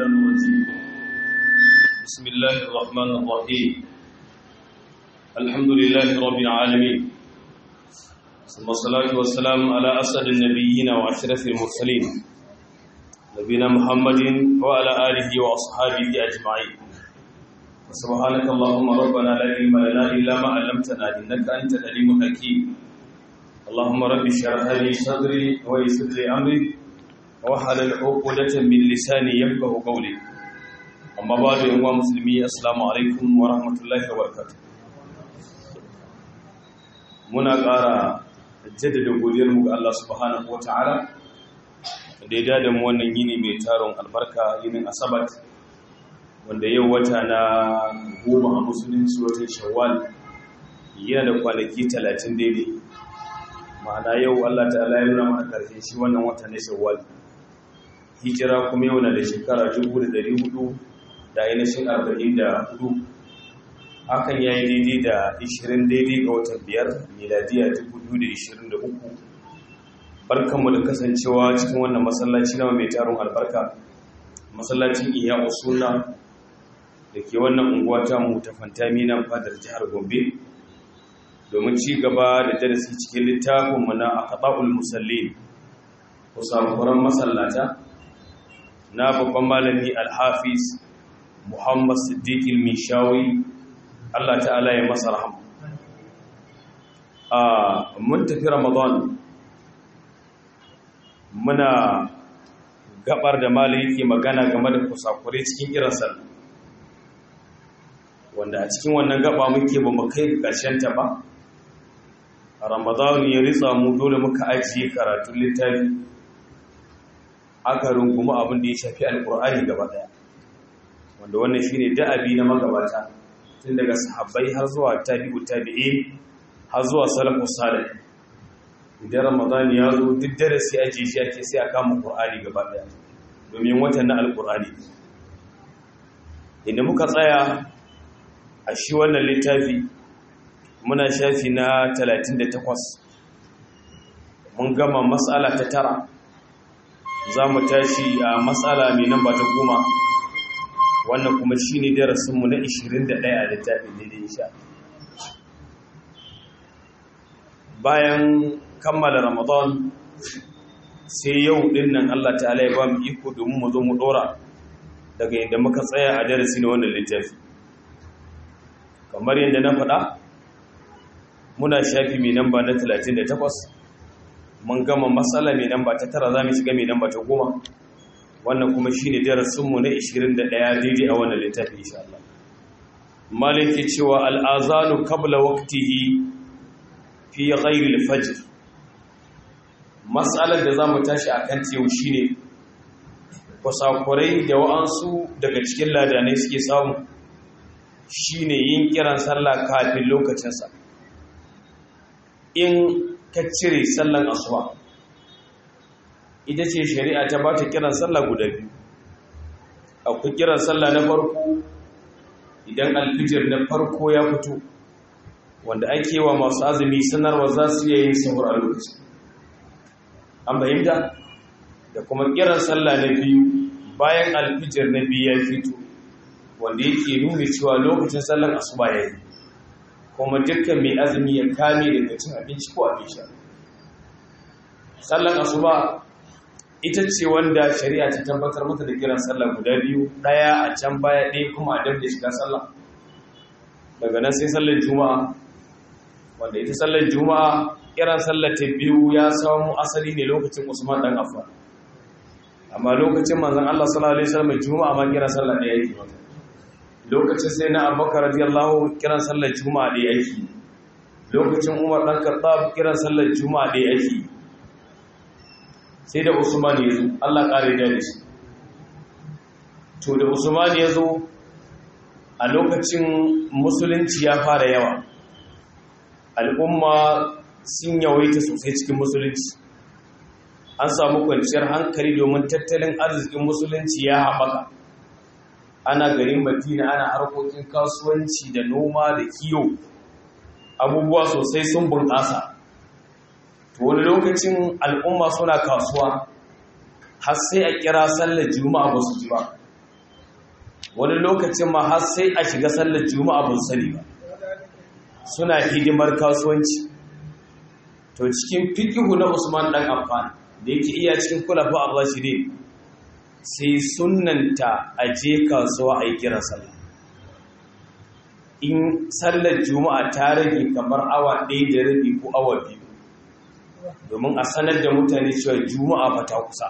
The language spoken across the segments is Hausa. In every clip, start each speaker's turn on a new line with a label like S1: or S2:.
S1: الشيطان الرجيم بسم الله الرحمن الرحيم الحمد لله رب العالمين ثم الصلاة والسلام على أسعد النبيين وأشرف المرسلين نبينا محمد وعلى آله وأصحابه أجمعين سبحانك اللهم ربنا لا علم لنا إلا ما علمتنا إنك أنت العليم الحكيم اللهم رب اشرح لي صدري ويسر لي أمري wahalar hukudatan min lisani yafqahu qawli amma ba'du yan uwa musulmi assalamu alaikum wa rahmatullahi wa barakatuh muna ƙara jaddada godiyar mu ga Allah subhanahu wataala da ya dada mu wannan yini mai taron albarka yinin asabat wanda yau wata na goma a musulunci watan shawwal yana da kwanaki talatin daidai ma'ana yau Allah ta'ala ya nuna mana ƙarshen shi wannan wata na shawwal hijira kuma yau na da shekara 400 da ainihin 44 hakan ya yi daidai da 20 daidai ga watan biyar miladiya 2023 barkanmu da kasancewa cikin wannan masallaci na mai taron albarka masallacin iya usuna da ke wannan unguwa ta mu ta fantami nan fadar jihar gombe domin ci gaba da darasi cikin littafinmu na akaɓa'ul musallin kusakuran masallata na babban malami alhafiz muhammad siddiqil mishawi allah ta'ala ya masa rahama a mun tafi ramadan muna gabar da malami yake magana game da kusakure cikin irin sallah wanda a cikin wannan gaba muke ba mu kai ƙarshen ta ba ramadan ya ritsa mu dole muka ajiye karatun littafi aka rungumi abin da ya shafi alkur'ani gaba daya wanda wannan shine da'abi na magabata tun daga sahabbai har zuwa tabi'u tabi'in har zuwa salafus salih idan ramadan ya zo duk darasi aje shi ake sai a kama qur'ani gaba daya domin watan na alkur'ani inda muka tsaya a shi wannan littafi muna shafi na 38 mun gama matsala ta tara za mu tashi a matsala mai nan ba ta goma wannan kuma shi ne darasinmu na 21 a littafin daidai sha bayan kammala ramadan sai yau din nan allah ta'ala ya ba mu iko domin mu zo mu dora daga inda muka tsaya a darasi na wannan littafi kamar yadda na faɗa muna shafi mai namba na 38 mun gama matsala mai namba ta tara za mu shiga mai namba ta goma wannan kuma shi ne darasinmu na 21 daidai a wannan littafi insha Allah maliki cewa al'azanu kabla waqtihi fi ghairi al-fajr matsalar da zamu tashi akan yau shine kusakurai da wa'ansu daga cikin ladanai suke samu shine yin kiran sallah kafin lokacinsa in ka cire sallan asuba ita ce shari'a ta bata kiran sallah guda biyu akwai kiran sallah na farko idan alfijir na farko ya fito wanda ake wa masu azumi sanarwa za su iya yin sahur a lokaci an fahimta da kuma kiran sallah na biyu bayan alfijir na biyu ya fito wanda yake nuna cewa lokacin sallan asuba ya yi kuma dukkan mai azumi ya kame daga cin abinci ko abin sha sallan asuba ita ce wanda shari'a ta tabbatar mata da kiran sallah guda biyu daya a can baya ɗaya kuma a da shiga sallah daga nan sai sallar juma'a wanda ita sallar juma'a kiran sallar ta biyu ya samu asali ne lokacin usman dan affan amma lokacin manzon Allah sallallahu alaihi wasallam juma'a ma kiran sallah ɗaya yake mata lokacin sai na abubakar radiyallahu kiran sallar juma'a da yake lokacin umar dan khattab kiran sallar juma'a da yake sai da usman ya zo Allah kare da shi to da usman ya zo a lokacin musulunci ya fara yawa al'umma sun yawaita sosai cikin musulunci an samu kwanciyar hankali domin tattalin arzikin musulunci ya haɓaka ana garin madina ana harkokin kasuwanci da noma da kiyo abubuwa sosai sun bunƙasa to wani lokacin al'umma suna kasuwa har sai a kira sallar juma'a ba su ji ba wani lokacin ma har sai a shiga sallar juma'a ban sani ba suna hidimar kasuwanci to cikin fikihu na Usman dan Affan da yake iya cikin kulafa ar-rashidin sai sunnanta aje kasuwa a yi kiran sallah in sallar juma'a ta rage kamar awa ɗaya da rabi ko awa biyu domin a sanar da mutane cewa juma'a ba ta kusa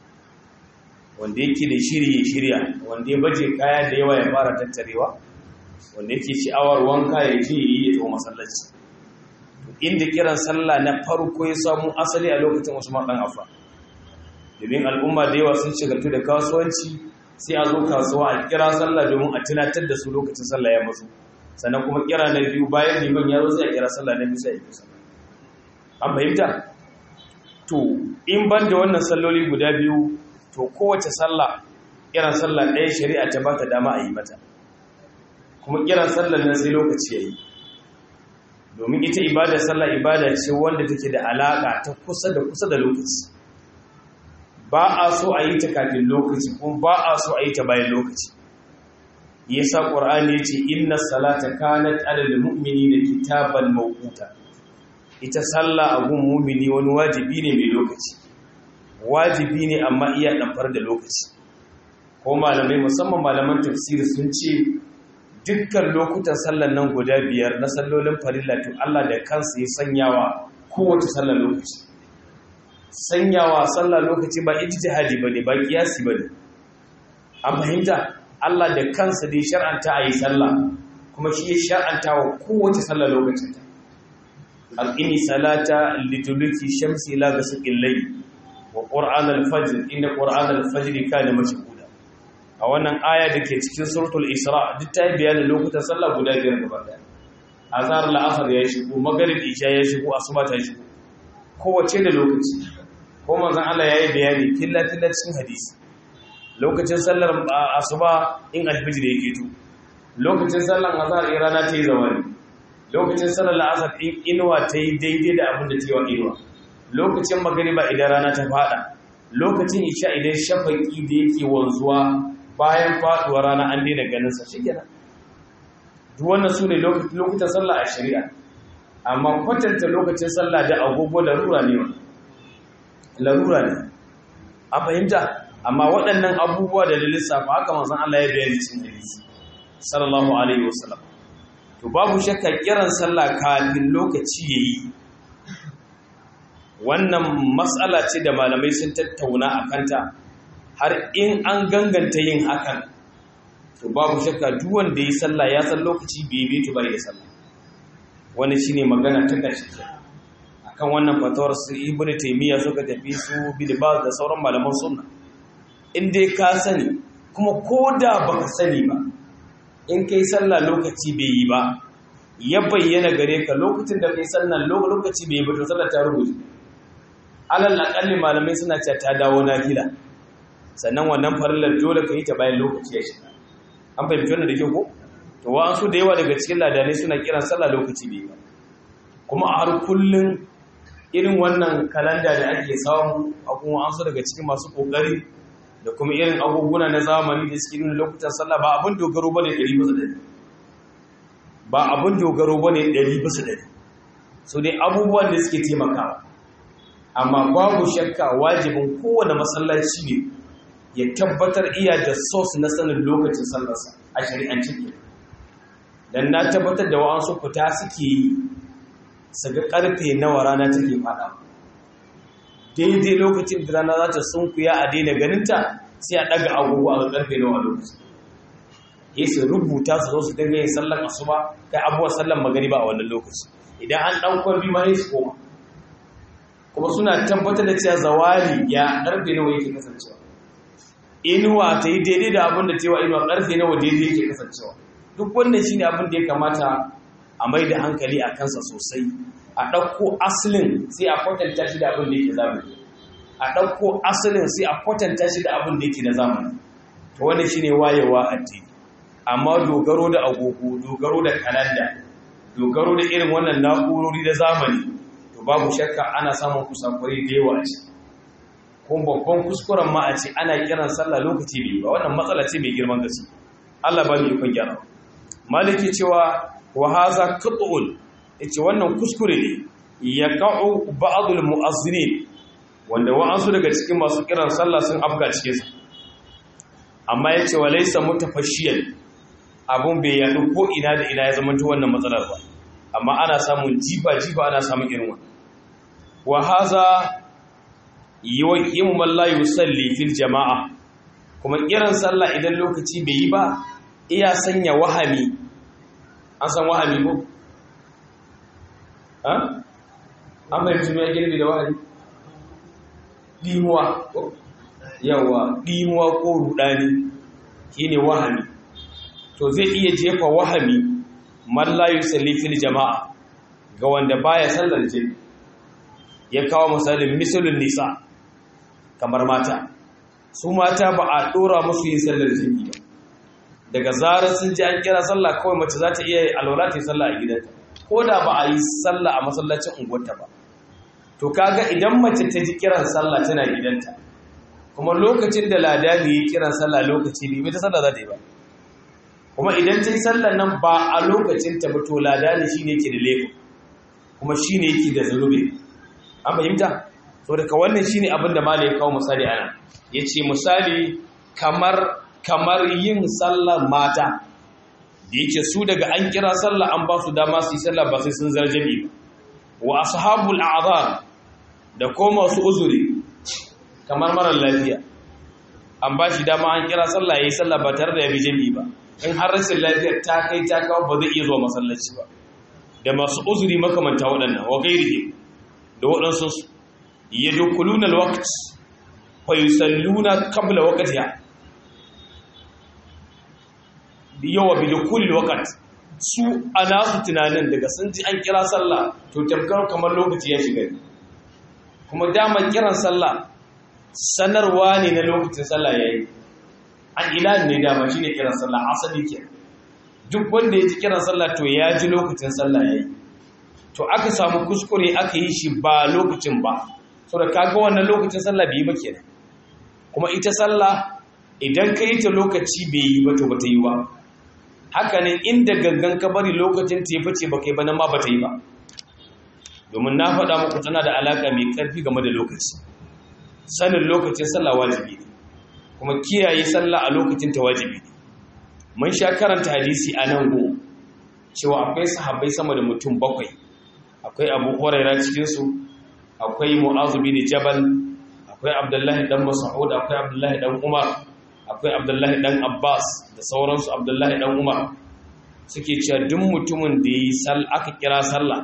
S1: wanda yake da shiri ya shirya wanda ya baje kaya da yawa ya fara tattarewa wanda yake sha'awar wanka ya je yi ya taho masallaci inda kiran sallah na farko ya samu asali a lokacin Usman dan Affan domin al'umma da yawa sun shigartu da kasuwanci sai a zo kasuwa a kira sallah domin a tunatar da su lokacin sallah ya matsu sannan kuma kira na biyu bayan liman ya zo sai a kira sallah na biyu sai a yi sallah an fahimta to in ban da wannan salloli guda biyu to kowace sallah kiran sallah ɗaya shari'a ta bata dama a yi mata kuma kiran sallah nan sai lokaci ya yi domin ita ibada sallah ibada ce wanda take da alaƙa ta kusa da kusa da lokaci ba a so a yi ta kafin lokaci kuma ba a so a yi ta bayan lokaci yasa qur'ani yace inna salata kanat alal mu'minina kitaban mawquta ita sallah a gun mu'mini wani wajibi ne mai lokaci wajibi ne amma iya damfar da lokaci ko malamai musamman malaman tafsiri sun ce dukkan lokutan sallar nan guda biyar na sallolin farilla to Allah da kansa ya sanyawa kowace sallar lokaci sanyawa sallar lokaci ba ijtihadi bane ba kiyasi bane an fahimta Allah da kansa dai shar'anta a yi sallah kuma shi ya shar'anta wa kowace sallah lokacin ta al'ini salata lituluki shamsi ila gasaqil layl wa qur'an al-fajr inna qur'an al-fajr kana mashhuda a wannan aya dake cikin suratul isra duk ta bayani lokutan sallah guda biyar gaba daya azhar al-asr ya shigo maghrib isha ya shigo asuba ta shigo kowace da lokaci ko manzon Allah yayi bayani filla filla cikin hadisi lokacin sallar asuba in alfijir yake to lokacin sallar azhar in rana ta yi zawali lokacin sallar la'asar in inuwa ta yi daidai da abin da ta yi wa inuwa lokacin magariba idan rana ta fada lokacin isha idan shafaki da yake wanzuwa bayan faduwa rana an daina ganin sa shikenan duk wannan su ne lokutan sallah a shari'a amma kwatanta lokacin sallah da agogo larura ne larura ne a fahimta amma waɗannan abubuwa da da lissafa haka manzon Allah ya bayani cikin hadisi sallallahu alaihi wasallam to babu shakka kiran sallah kafin lokaci yayi wannan matsala ce da malamai sun tattauna a kanta har in an ganganta yin hakan to babu shakka duk wanda yi sallah ya san lokaci bai bai to bai da sallah wani shine magana ta ƙarshe akan wannan fatawar su ibnu taymiya suka tafi su bilbaz da sauran malaman sunna in dai ka sani kuma ko da baka sani ba in kai sallah lokaci bai yi ba ya bayyana gare ka lokacin da kai sallah lokaci bai yi ba to sallah ta rubuce alal aqalli malamai suna cewa ta dawo nafila sannan wannan farillar dole ka yi ta bayan lokaci ya shiga an fahimci wannan da kyau ko to wa an so da yawa daga cikin ladanai suna kiran sallah lokaci bai ba kuma a har kullun irin wannan kalanda da ake samu a kuma an so daga cikin masu kokari da kuma irin abubuwa na zamani da suke nuna lokutan sallah ba abin dogaro bane 100% ba abin dogaro bane 100% so dai abubuwan da suke taimakawa amma babu shakka wajibin kowane masallaci ne ya tabbatar iya da source na sanin lokacin sallarsa a shari'ance ke dan na tabbatar da wa'ansu fita suke yi su ga karfe nawa rana take fada daidai lokacin da rana za ta sunkuya a daina ganinta sai a daga agogo a karfe nawa lokaci ya su rubuta su zo su dinga yin sallar asuba kai abuwa sallar magariba a wannan lokaci idan an dan kwarbi ma sai su koma kuma suna tabbatar da cewa zawali ya karfe nawa yake kasancewa inuwa ta yi daidai da abin da cewa inuwa karfe nawa daidai yake kasancewa duk wannan shine abin da ya kamata a mai da hankali a kansa sosai a ɗauko asalin sai a kwatanta shi da abin da yake zamani a ɗauko asalin sai a kwatanta shi da abin da yake na zamani to wannan shine wayewa addini amma dogaro da agogo dogaro da kalanda dogaro da irin wannan na'urori da zamani to babu shakka ana samun kusakurai da yawa ce kuma babban kuskuren ma a ce ana kiran sallah lokaci bai ba wannan matsala ce mai girman gaske Allah ba mu ikon gyara maliki cewa wa haza qat'un yace wannan kuskure ne yaqa'u ba'dul mu'azzinin wanda wa'ansu daga cikin masu kiran sallah sun afga cikin sa amma yace wa laysa mutafashiyan abun bai yadu ko ina da ina ya zama wannan matsalar ba amma ana samun jiba jiba ana samun irin wannan wa haza yuqimu man la yusalli fil jama'a kuma kiran sallah idan lokaci bai yi ba iya sanya wahami an san wahami ko ha an bai mutum ya girbi da wahami dimuwa yawa dimuwa ko rudani shine wahami to zai iya jefa wahami man la yusalli fil jama'a ga wanda baya sallar jami'i ya kawo misalin misalin nisa kamar mata su mata ba a dora musu yin sallar jami'i ba daga zarar sun ji an kira sallah kawai mace za ta iya alwala ta yi sallah a gidanta ko da ba a yi sallah a masallacin unguwarta ba to kaga idan mace ta ji kiran sallah tana gidanta kuma lokacin da ladani yi kiran sallah lokaci ne ta sallah za ta yi ba kuma idan ta yi sallar nan ba a lokacin ta ba to ladani shine yake da laifin kuma shine yake da zunubi an fahimta to daga wannan shine abin da malai ya kawo misali ana yace misali kamar kamar yin sallar mata da yake su daga an kira sallah an ba su dama su yi sallah ba sai sun zarjabi ba wa ashabul a'zar da ko masu uzuri kamar marar lafiya an ba shi dama an kira sallah yayi sallah ba tare da ya bi jami'i ba in har rashin lafiyar ta kai ta kawo ba zai iya zuwa masallaci ba da masu uzuri makamanta waɗannan wa gairihi da waɗansu yadkhuluna alwaqt fa yusalluna qabla waqtiha yawa bi dukulil waqt su ana su tunanin daga sun ji an kira sallah to tamkar kamar lokaci ya shiga kuma dama kiran sallah sanarwa ne na lokacin sallah yayi an ilan ne dama shine kiran sallah asali ke duk wanda ya ji kiran sallah to ya ji lokacin sallah yayi to aka samu kuskure aka yi shi ba lokacin ba saboda kaga wannan lokacin sallah bai yi ba kenan kuma ita sallah idan ka yi ta lokaci bai yi ba to ba ta yi ba haka ne inda gangan ka bari lokacin ta yi fice ba kai ba nan ma ba ta yi ba domin na faɗa muku tana da alaƙa mai ƙarfi game da lokaci sanin lokacin sallah wajibi ne kuma kiyaye sallah a lokacin ta wajibi ne mun sha karanta hadisi a nan go cewa akwai sahabbai sama da mutum bakwai akwai abu huraira cikinsu akwai mu'azu bin jabal akwai abdullahi dan mas'ud akwai abdullahi dan umar akwai abdullahi dan abbas da sauransu abdullahi dan umar suke cewa duk mutumin da yi sal aka kira sallah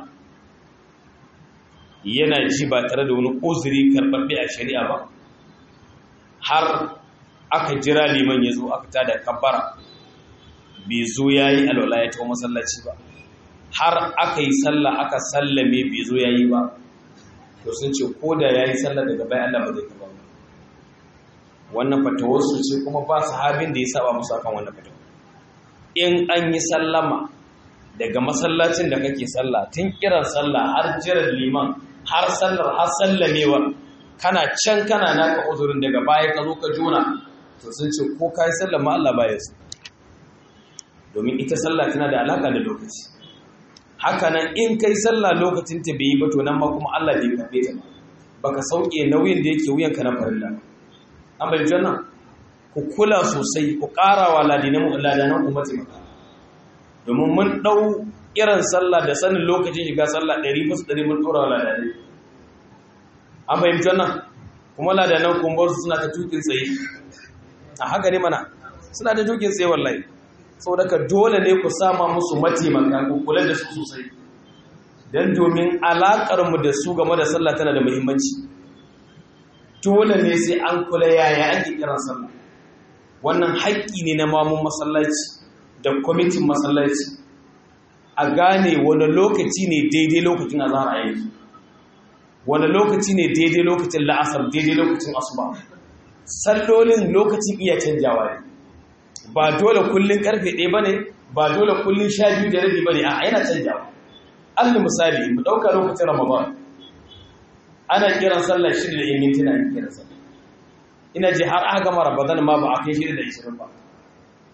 S1: yana ji ba tare da wani uzuri karɓaɓɓe a shari'a ba har aka jira liman ya zo aka tada kabbara bai zo ya yi alwala ya tawo masallaci ba har aka yi sallah aka sallame bai zo ya yi ba to sun ce ko da ya yi sallah daga bayan Allah ba zai karɓa ba wannan fatawarsu ce kuma ba sahabin da ya saba musu akan wannan fatawa in an yi sallama daga masallacin da kake sallah tun kiran sallah har jiran liman har sallar har sallamewa kana can kana naka uzurin daga baya ka zo ka jona to sun ce ko ka yi sallah ma Allah baya su domin ita sallah tana da alaka da lokaci haka nan in kai sallah lokacin ta bai yi ba to nan ma kuma Allah bai karbe ta ba baka sauke nauyin da yake wuyanka na farilla an bai janna ku kula sosai ku ƙarawa ladinan ladanan ummati maka domin mun ɗau irin sallah da sanin lokacin shiga sallah ɗari musu ɗari mun ɗora wa ladanai an fahimci wannan kuma ladanan kumbar suna ta tukin tsaye a haka ne mana suna ta tukin tsaye wallahi sau daga dole ne ku sama musu mataimaka ku kula da su sosai don domin alaƙarmu da su game da sallah tana da muhimmanci dole ne sai an kula yaya ake kiran sallah wannan haƙƙi ne na mamun masallaci da kwamitin masallaci a gane wani lokaci ne daidai lokacin azhar a yanzu wani lokaci ne daidai lokacin la'asar daidai lokacin asuba sallolin lokacin iya canjawa ne ba dole kullun karfe ɗaya ba ne ba dole kullun sha biyu da rabi ba ne a yana canjawa alli misali mu ɗauka lokacin ramadan ana kiran sallar shida da mintuna ake kiran sallar ina ji har aka gama ramadan ma ba a kai shida da ishirin ba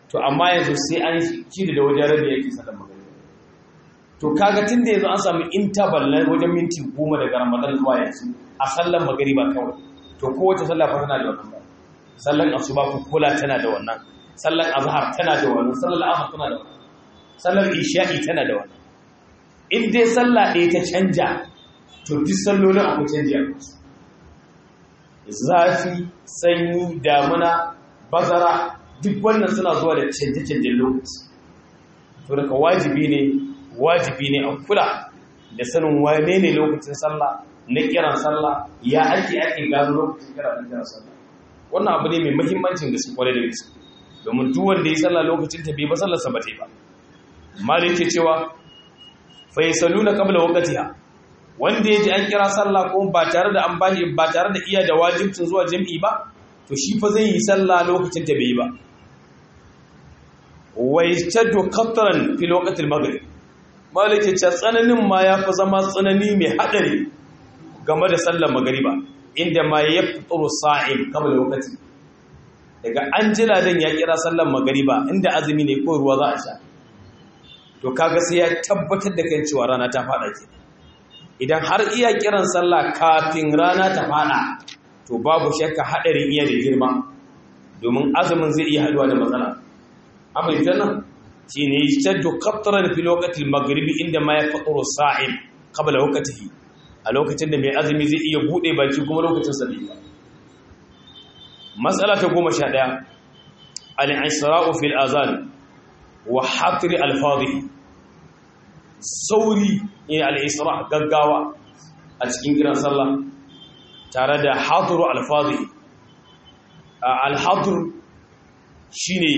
S1: to amma yanzu sai an shiri da wajen rabi yake sallar magariba to kaga tun da yanzu an samu interval na wajen minti goma daga ramadan zuwa yanzu a sallar magariba kawai to kowace sallah fa tana da wannan sallar asuba ku kula tana da wannan sallar azhar tana da wannan sallar asr tana da wannan sallar isha'i tana da wannan in dai sallah ɗaya ta canja to duk sallolin akwai canji a kansu zafi sanyi damuna bazara duk wannan suna zuwa da canje-canjen lokaci to daga wajibi ne wajibi ne a kula da sanin wane ne lokacin sallah na kiran sallah ya ake ake gano lokacin kira na kiran sallah wannan abu ne mai muhimmancin da su kware da gaske domin duk wanda ya sallah lokacin ta bai ba sallar sa ba ta ba malik ke cewa fa yasaluna qabla waqtiha wanda ya ji an kira sallah ko ba tare da an bashi ba tare da iya da wajibcin zuwa jami'i ba to shi fa zai yi sallah lokacin ta bai ba wa yastadu qatran fi waqtil maghrib malike ce tsananin ma ya fi zama tsanani mai hadari game da sallar magriba inda ma ya fituru sa'im kamar lokaci daga an jira dan ya kira sallar magriba inda azumi ne ko ruwa za a sha to kaga sai ya tabbatar da kan cewa rana ta fada ke idan har iya kiran sallah kafin rana ta fada to babu shakka hadarin iya da girma domin azumin zai iya haduwa da matsala amma ita nan shi ne shaddu qatran fi lokacin maghribi inda ma ya faturu sa'im qabla waqtihi a lokacin da mai azumi zai iya bude baki kuma lokacin sa bai mas'ala ta 11 al-isra'u fil azan wa hatri al-fadhi sauri ne al-isra gaggawa a cikin kiran sallah tare da hatru al-fadhi al-hatr shine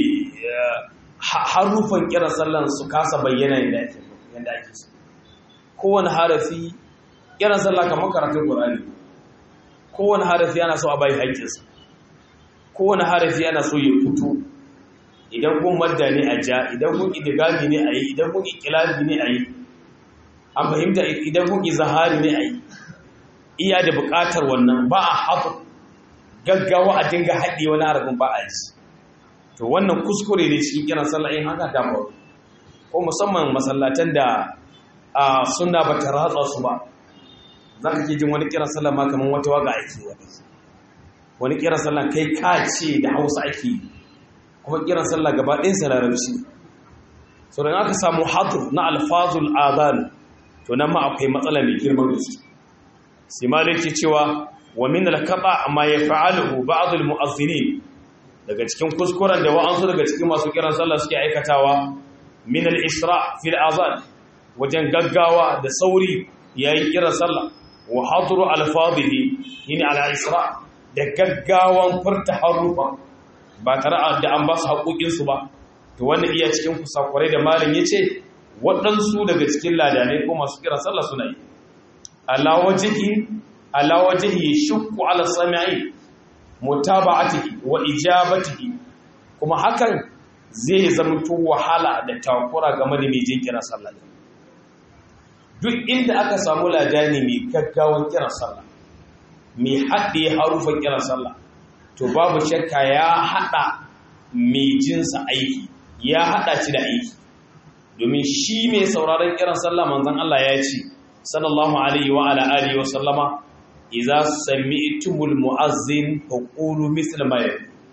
S1: harufan kiran sallan su kasa bayyana yadda ake so kowane harafi kiran sallah kamar karatun qur'ani kowane harafi ana so a bai haƙƙinsa kowane harafi ana so ya fito idan kun madda ne a ja idan kun idigami ne a yi idan kun ikilabi ne a yi an fahimta idan kun izahari ne a yi iya da buƙatar wannan ba a hafu gaggawa a dinga haɗe wani harafin ba a ji to wannan kuskure ne cikin kiran sallah in haka ta faru ko musamman masallatan da a sunna ba ta ratsa su ba za ka ke jin wani kiran sallah ma kamar wata waga ake wani wani kiran sallah kai ka ce da hausa ake yi kuma kiran sallah gaba ɗayan sa larabci so dan aka samu hadur na alfazul adhan to nan ma akwai matsala mai girman gaske sai malai ke cewa wa min al-qata ma yaf'aluhu ba'd al-mu'azzinin daga cikin kuskuren da wa'ansu daga cikin masu kiran sallah suke aikatawa min al-isra fil azan wajen gaggawa da sauri yayin kiran sallah wa hadru al-fadhihi yini ala isra da gaggawan furta harufa ba tare da an ba su haƙoƙin su ba to wannan iya cikin kusakurai da malin yace waɗansu daga cikin ladanai ko masu kiran sallah suna yi ala wajhi ala wajhi shukku ala sami'i mutaba'atihi wa ijabatihi kuma hakan zai zama to wahala da takura game da mai jin kira sallah duk inda aka samu ladani mai gaggawan kira sallah mai haɗe harufan kira sallah to babu shakka ya haɗa mai jinsa aiki ya haɗa shi da aiki domin shi mai sauraron kiran sallah manzon Allah ya ce sallallahu alaihi wa ala alihi wa sallama iza sami'tumul mu'azzin faqulu misla ma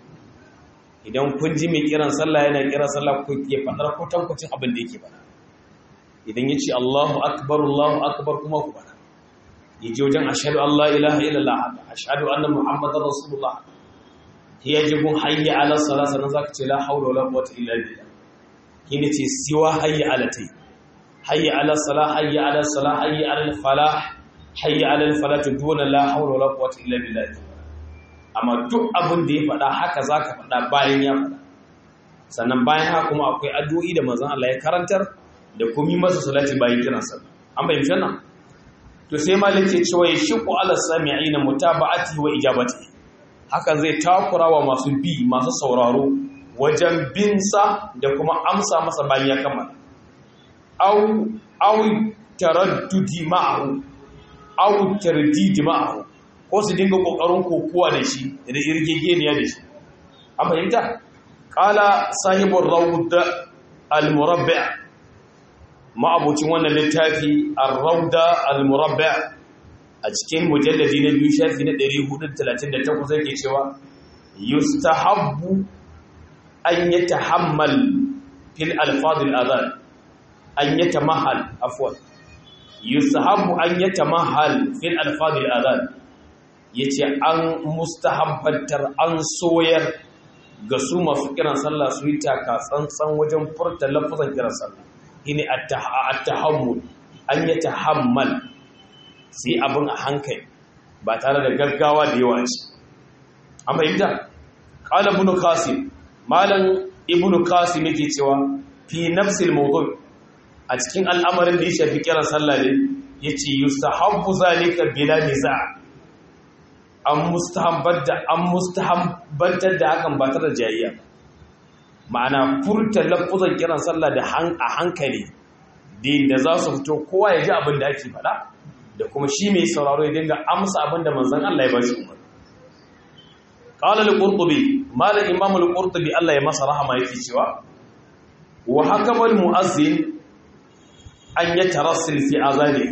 S1: idan kun ji mai kiran sallah yana kiran sallah ku ke fadar kutankucin abin da yake bana idan yace Allahu akbar Allahu akbar kuma ku bana yaje wajen ashhadu an la ilaha illallah ashhadu anna muhammadar rasulullah yaje gun hayya ala salat sanan zaka ce la hawla wala quwwata illa billah kine ce siwa hayya ala tay hayya ala salah hayya ala salah hayya ala falah hayya alal falatu duna la hawla wala quwwata illa billah amma duk abin da ya faɗa haka zaka faɗa bayan ya faɗa sannan bayan haka kuma akwai addu'o'i da manzon Allah ya karantar da kuma masa salati bayan kiran sa an bayyana nan to sai malik ya ce wai shiqu ala sami'ina mutaba'ati wa ijabati hakan zai takura wa masu bi masu sauraro wajen bin sa da kuma amsa masa bayan ya kammala au au taraddudi ma'ahu aw tardid ma'ahu ko su dinga kokarin kokuwa da shi da irgegeniya da shi an fahimta qala sahibur rawd al-murabbi' ma'abucin wannan littafi ar-rawda al-murabbi' a cikin mujalladi na biyu shafi na 438 yake cewa yustahabbu an yatahammal fil alfaz al-adhan an yatamahal afwan yustahabbu an yatamahal fil alfaz al-adhan yace an mustahabbatar an soyar ga su masu kiran sallah su yi taka tsantsan wajen furta lafazan kiran sallah shine at-tahammul an yatahammal sai abin a hankali ba tare da gaggawa da yawa ce an fahimta qala ibn qasim malam ibn qasim yake cewa fi nafsil mawdu' a cikin al'amarin da ya shafi kiran sallah ne yace yustahabbu zalika bila niza' an mustahabbar da an mustahabbantar da hakan ba tare da jayayya ma'ana furta lafuzan kiran sallah da a hankali da za su fito kowa ya ji abin da ake faɗa da kuma shi mai sauraro ya dinga amsa abin da manzon Allah ya ba shi umar qala al-qurtubi malam imam al-qurtubi Allah ya masa rahama yake cewa wa hakama al-muazzin an yatarassil fi azani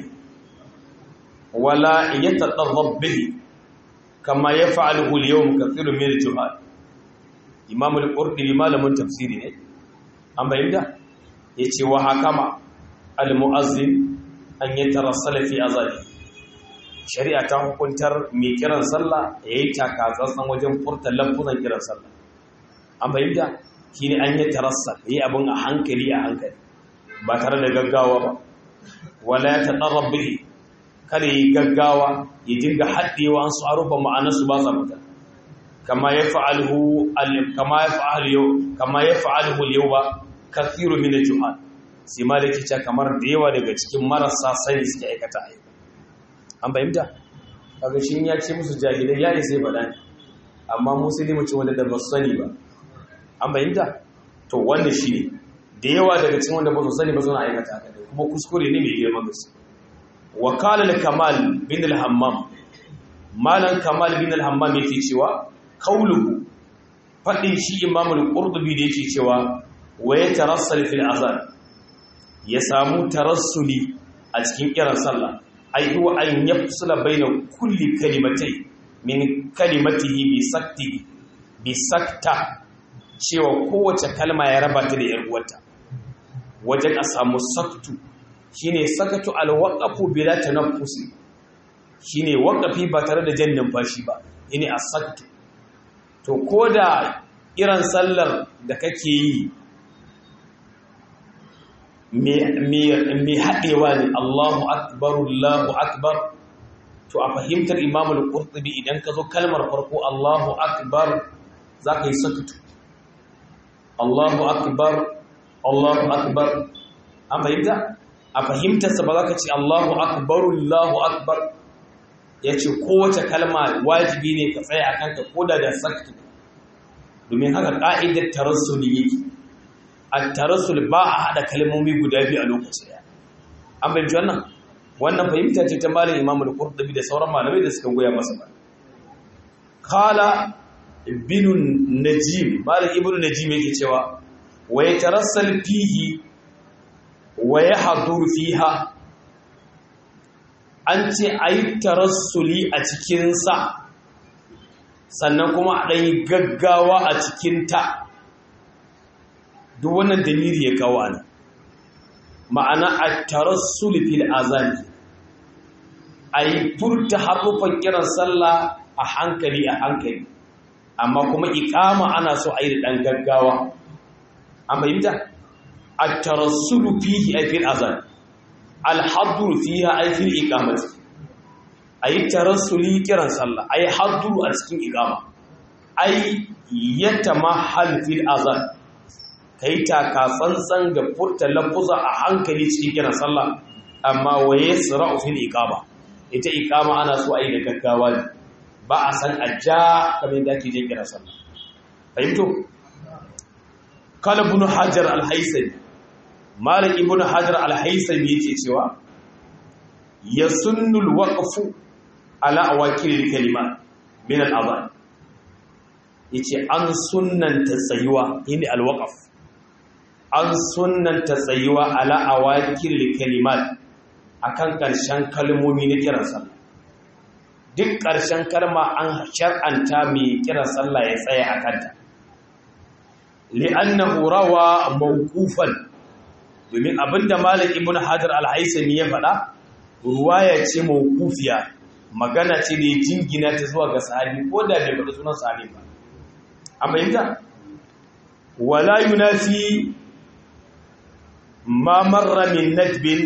S1: wala yatadarrab bihi kama yaf'aluhu al-yawm kathirun min al-juhal imam al-qurtubi malamin tafsiri ne an bayyana yace wa hakama al-muazzin an yatarassala fi azani shari'a ta hukuntar mai kiran sallah yayi takatsantsan wajen furta lafuzan kiran sallah an bayyana shine an yatarassa yayi abun a hankali a hankali ba tare da gaggawa ba wala ya tadarrab bihi kada yi gaggawa ya dinga haɗewa an su arufa ma'anarsu ba sa fita kama ya fa'alhu kama ya fa'alhu yau kama ya fa'alhu yau ba kathiru min al-juhal sai ma da kica kamar da yawa daga cikin marasa sani suke aikata a an bayyana kaga shi ya ce musu jahilai ya sai faɗa ne amma musulmi ce wanda da ba su sani ba an bayyana to wanda shi ne da yawa daga cikin wanda ba su sani ba suna aikata haka kuma kuskure ne mai girman gaske wakala al-kamal bin al-hammam malan kamal bin al-hammam yake cewa qauluhu fadin shi imam al-qurtubi da yake cewa wa yatarassal fil azan ya samu tarassuli a cikin kiran sallah ai huwa an yafsula baina kulli kalimatai min kalimatihi bi sakti bi sakta cewa kowace kalma ya raba ta da yar uwarta wajen a samu saktu shine sakatu alwaqafu bila tanaffusi shine waqafi ba tare da jan numfashi ba ine as-saktu to koda irin sallar da kake yi me me me hadewa ne Allahu akbar Allahu akbar to a fahimtar Imam al-Qurtubi idan ka zo kalmar farko Allahu akbar zaka yi sakatu Allahu akbar Allahu akbar an fahimta a fahimtarsa ba za ka ce Allahu akbaru Allahu akbar ya ce kowace kalma wajibi ne ka tsaya a kanka koda da saktu domin haka ƙa'idar tarassul yake a tarassul ba a haɗa kalmomi guda biyu a lokaci ɗaya an fahimci wannan wannan fahimta ce ta malin imamu da kurɗabi da sauran malamai da suka goya masa ba kala ibnu najim malin ibnu najim yake cewa wa ya tarassal fihi wa ya haduru fiha an ce a yi tarassuli a cikinsa sannan kuma a ɗanyi gaggawa a cikinta duk wannan dalili ya kawo ana ma'ana a tarassuli fil azani a yi furta harufan kiran sallah a hankali a hankali amma kuma ikama ana so a yi da ɗan gaggawa an fahimta الترسل فيه أي في الأذان الحضر فيها أي في الإقامة أي الترسل كرا صلى أي حضر أسكن إقامة أي يتمحل في الأذان kai taka tsantsan ga furta lafuza a hankali cikin kiran sallah amma waye sira'u fil iqama ita iqama ana so a yi da gaggawa ne ba a san ajja kamar yadda ake je kiran sallah fahimto kala ibn hajar al-haythami malik ibn hajar al-haythami yake cewa yasunnul waqfu ala awakil al-kalimat min al-adhan yace an sunnanta tsayuwa yini alwaqaf an sunnanta tsayuwa ala awakil kalimat akan karshen kalmomi na kiran sallah duk karshen kalma an shar'anta mai kiran sallah ya tsaya a kanta li'annahu rawa mawqufan domin abinda malik ibn hajar al-haisami ya faɗa ruwaya ce mawqufiya magana ce da jingina ta zuwa ga sahabi ko da bai faɗi sunan sahabi ba amma yanda wala yunafi ma marra min nadbin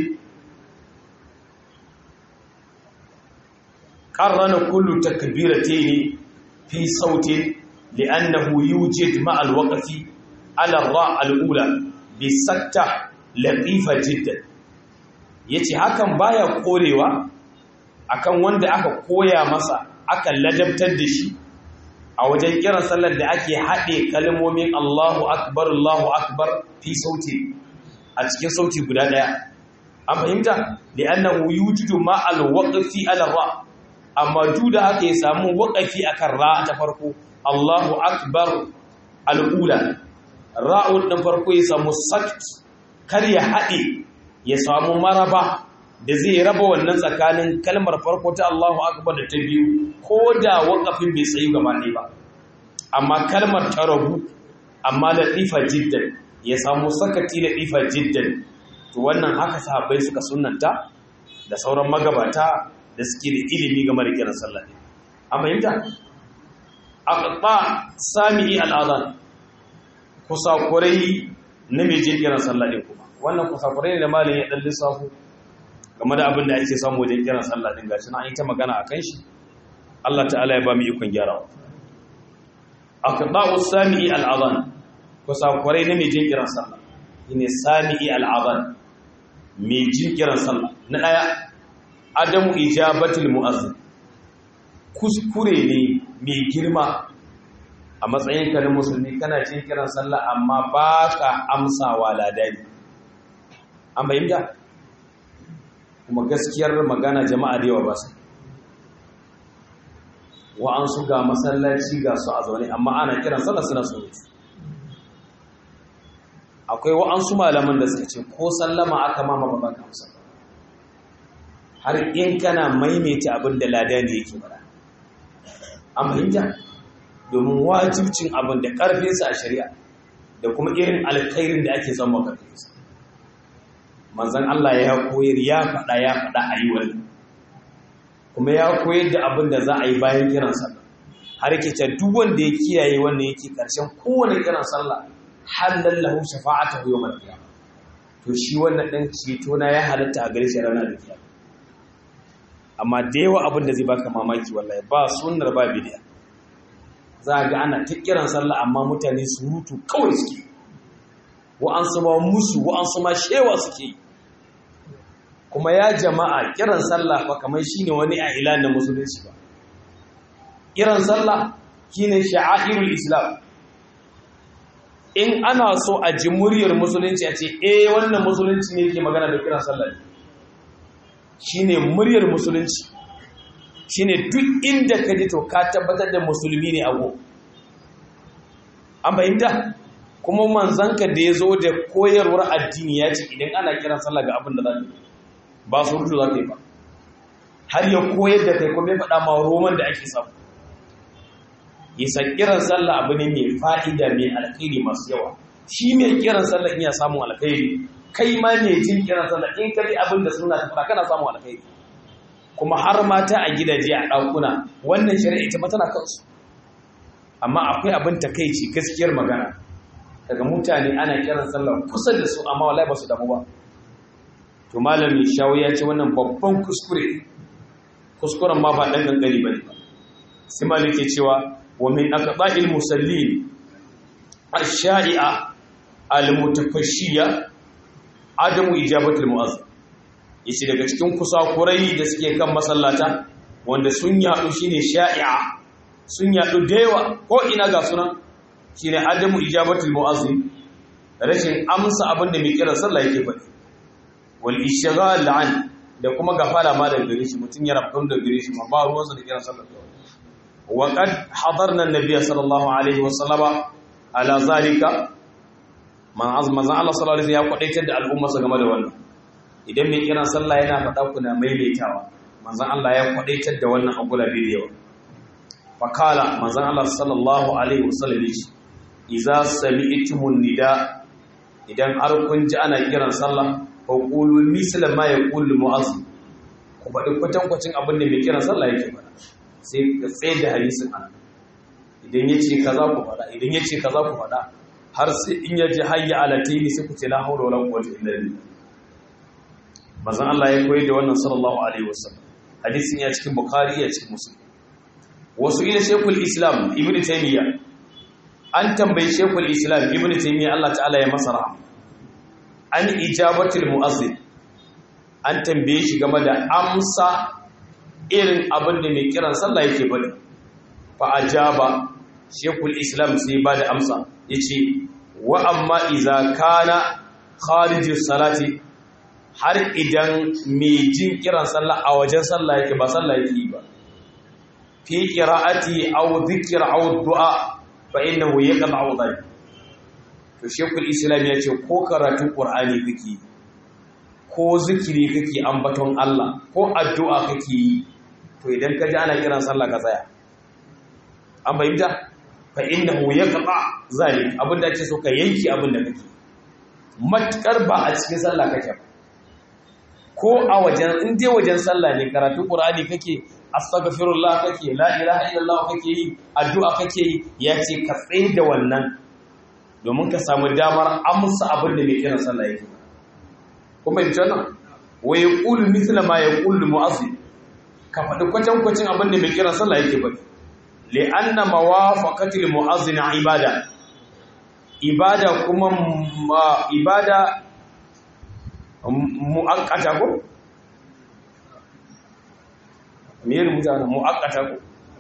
S1: qarrana kullu takbiratayn fi sautin li'annahu yujid ma al-waqfi ala ar-ra' al-ula bi sakta latifa jiddan yace hakan baya korewa akan wanda aka koya masa aka ladabtar da shi a wajen kiran sallar da ake haɗe kalmomin Allahu akbar Allahu akbar fi sauti a cikin sauti guda ɗaya an fahimta da annahu yujudu ma alwaqfi ala ra amma da haka ya samu waqafi akan ra ta farko Allahu akbar al'ula ra'un din farko ya samu sakt kar ya haɗe ya samu maraba da zai raba wannan tsakanin kalmar farko ta Allahu akbar da ta biyu ko da waƙafin bai tsayi gaba ɗaya ba amma kalmar ta rabu amma da ɗifa jiddan ya samu sakati da ɗifa jiddan to wannan haka sahabbai suka sunanta da sauran magabata da suke da ilimi game da kiran sallah ne an fahimta aqta sami'i al'adhan kusakurai na mai jin kiran sallah ne kuma wannan kusakurai ne da malin ya dan lissafo game da abin da ake samu wajen kiran sallah din gashi na an yi ta magana akan shi Allah ta'ala ya ba mu ikon gyarawa aqda'u sami'i al'adhan kusakurai na mai jin kiran sallah ne sami'i al'adhan mai jin kiran sallah na daya adamu ijabatul mu'azzin kuskure ne mai girma a matsayin ka na musulmi kana jin kiran sallah amma baka amsawa ladani an bayyana kuma gaskiyar magana jama'a da yawa ba su wa'ansu ga masallaci ga su a zaune amma ana kiran sallah suna surutu akwai wa'ansu malaman da suka ce ko sallama aka mama ba baka amsa har in kana maimaita abin da ladani yake bara an fahimta domin wajibcin abin da ƙarfinsa a shari'a da kuma irin alkhairin da ake zama ƙarfinsa manzan Allah ya koyar ya faɗa ya faɗa a yi wani kuma ya koyar da abin da za a yi bayan kiran sallah har yake ta duk wanda ya kiyaye wannan yake ƙarshen kowane kiran sallah har lallahu shafa'ata yau mal qiyamah to shi wannan ɗan ceto na ya halatta a gare shi ranar da kiyama amma da yawa abin da zai baka mamaki wallahi ba sunnar ba bidiya za ga ana ta kiran sallah amma mutane surutu kawai suke wa'ansu ma musu wa'ansu ma shewa suke kuma ya jama'a kiran sallah fa kamar shine wani a ila na musulunci ba kiran sallah shine sha'airul islam in ana so a ji muryar musulunci a ce eh wannan musulunci ne yake magana da kiran sallah shine muryar musulunci shine duk inda ka ji to ka tabbatar da musulmi ne ago an fahimta kuma manzanka da ya zo da koyarwar addini ya ce idan ana kiran sallah ga abin da za ka ba su rutu za ka yi ba har ya koyar da kai kuma ya faɗa ma roman da ake samu isa kiran sallah abu ne mai fa'ida mai alkhairi masu yawa shi mai kiran sallah iya samun alkhairi kai ma mai jin kiran sallah in ka ji abin da suna ta fara kana samun alkhairi kuma har mata a gidaje a ɗakuna wannan shari'a ita tana kansu amma akwai abin takaici gaskiyar magana daga mutane ana kiran sallah kusa da su amma wallahi ba su damu ba to malami shawo ya ce wannan babban kuskure kuskuren ma ba dan gangari bane ba sai malik ke cewa wa min aqba'il musallin ash-sha'i'a al-mutafashshiya adamu ijabatul mu'azzin yace daga cikin kusakurai da suke kan masallata wanda sun yadu shine sha'i'a sun yadu da yawa ko ina ga sunan shine adamu ijabatul mu'azzin rashin amsa abin da mai kira sallah yake faɗi wal ishghal an da kuma gafara ma da gare shi mutun ya rabkan da gare shi ma ba ruwansa da kiran sallah wa qad hadarna an-nabiy sallallahu alaihi wasallama ala zalika man azma zan Allah sallallahu alaihi ya kwadaitar da al'umma su game da wannan idan mai kiran sallah yana faɗa kuna maimaitawa manzon Allah ya kwadaitar da wannan a gulabe da yawa fakala manzon Allah sallallahu alaihi wasallam yace idza sami'tumun nida idan har kun ji ana kiran sallah fa qulu misla ma yaqulu mu'azzin ku faɗi kwatankwacin abin da mai kiran sallah yake faɗa sai ka tsaye da hadisin an idan yace kaza ku faɗa idan yace kaza ku faɗa har sai in yaji hayya ala tayni sai ku ce la hawla wala quwwata illa billah manzon Allah ya koyi da wannan sallallahu alaihi wasallam hadisin ya cikin bukhari ya cikin muslim wasu ila shekul islam ibn taymiya an tambayi shekul islam ibn taymiya Allah ta'ala ya masa rahama an ijabatul muazzin an tambaye shi game da amsa irin abin da mai kiran sallah yake bari fa ajaba shekul islam sai ba da amsa yace wa amma idza kana kharijus salati har idan mai jin kiran sallah a wajen sallah yake ba sallah yake yi ba fi qira'ati aw dhikr aw du'a fa innahu yaqta'u dhalik to shekul islam ya ce ko karatun qur'ani kake ko zikiri kake ambaton Allah ko addu'a kake yi to idan ka ji ana kiran sallah ka tsaya an bayyana fa innahu yaqta zalik abinda ake so ka yanki abinda kake matkar ba a cikin sallah kake ba ko a wajen in dai wajen sallah ne karatun qur'ani kake astaghfirullah kake la ilaha illallah kake yi addu'a kake yi yace ka tsaye da wannan domin ka samu damar amsa abin da mai kiran sallah yake kuma yin nan wa yaqulu mithla ma yaqulu mu'azzin ka faɗi kwatan kwacin abin da mai kiran sallah yake faɗi li'anna mawafaqati mu'azzin ibada ibada kuma ibada mu'akkata ko me ya rubuta na mu'akkata ko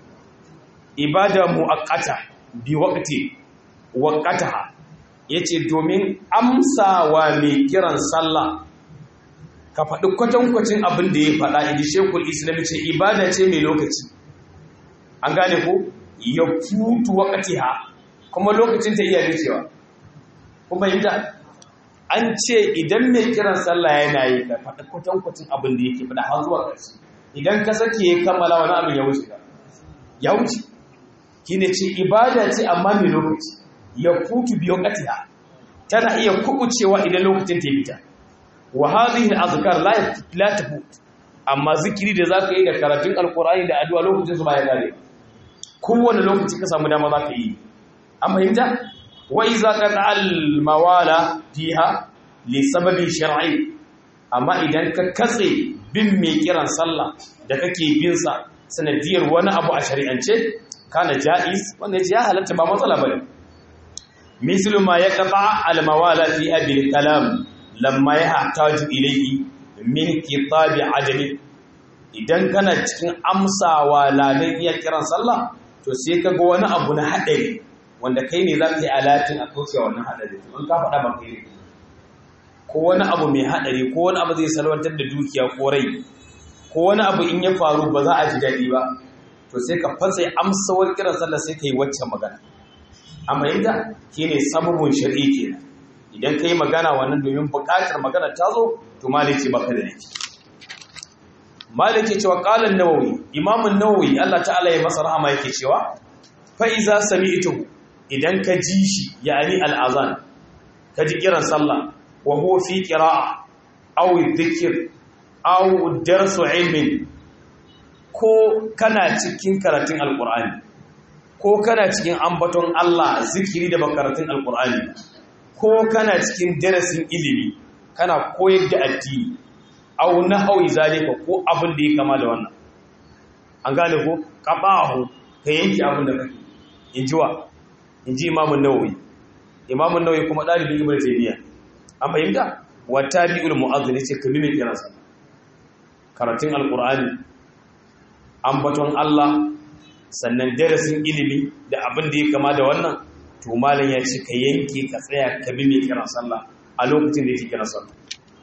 S1: ibada mu'akkata bi waqti waqataha yace domin amsawa mai kiran sallah ka faɗi kwatankwacin abin da ya faɗa idi shekul islam ce ibada ce mai lokaci an gane ko ya futu waqtiha kuma lokacin ta iya cewa kuma yadda an ce idan mai kiran sallah yana yi ka faɗi kwatankwacin abin da yake faɗa har zuwa ƙarshe idan ka sake ya kammala wani abin ya wuce ka ya wuce ki ne ce ibada ce amma mai lokaci ya futu biyo ƙatiha tana iya kubucewa idan lokacin ta fita wa hadhihi al-azkar la la tafut amma zikiri da zaka yi da karatun alqur'ani da addu'a lokacin su ba ya gare kowane lokaci ka samu dama zaka yi an fahimta wa iza qata al-mawala fiha li sababin shar'i amma idan ka katse bin mai kiran sallah da kake bin sa sanadiyar wani abu a shari'ance kana jaiz wanda ya halatta ba matsala bane mislu ma yaqta al-mawala fi abil kalam lamma yahtaju ilayhi min kitabi ajami idan kana cikin amsawa ladan iya kiran sallah to sai kaga wani abu na hadari wanda kai ne za ka yi alatin a kauce wannan hadari in ka faɗa ba kai ne ko wani abu mai hadari ko wani abu zai salwantar da dukiya ko rai ko wani abu in ya faru ba za a ji daɗi ba to sai ka fasa amsawar kiran sallah sai ka yi waccan magana amma yadda shi ne sababin shari'i kenan idan ka yi magana wannan domin buƙatar magana ta zo to maliki baka da laifi maliki cewa ƙalan nawawi imamun nawawi allah ta'ala ya masa rahama yake cewa fa'iza sami'tu idan ka ji shi yani al'azan ka ji kiran sallah wa huwa fi qira'a aw dhikr aw darsu ilmin ko kana cikin karatun alqur'ani ko kana cikin ambaton Allah zikiri da karatun alqur'ani ko kana cikin darasin ilimi kana koyar da addini aw nahwi zalika ko abin da ya kama da wannan an gane ko qabahu ka yanki abin da kake injiwa inji imamun nawawi imamun nawawi kuma dalibin ibnu taymiya an fahimta wa tabi'ul mu'adhdhin yace kabi mai kiran sa karatun alqur'ani ambaton Allah sannan darasin ilimi da abin da ya kama da wannan to malam ya ce ka yanke ka tsaya ka bi mai kiran sallah a lokacin da yake kiran sallah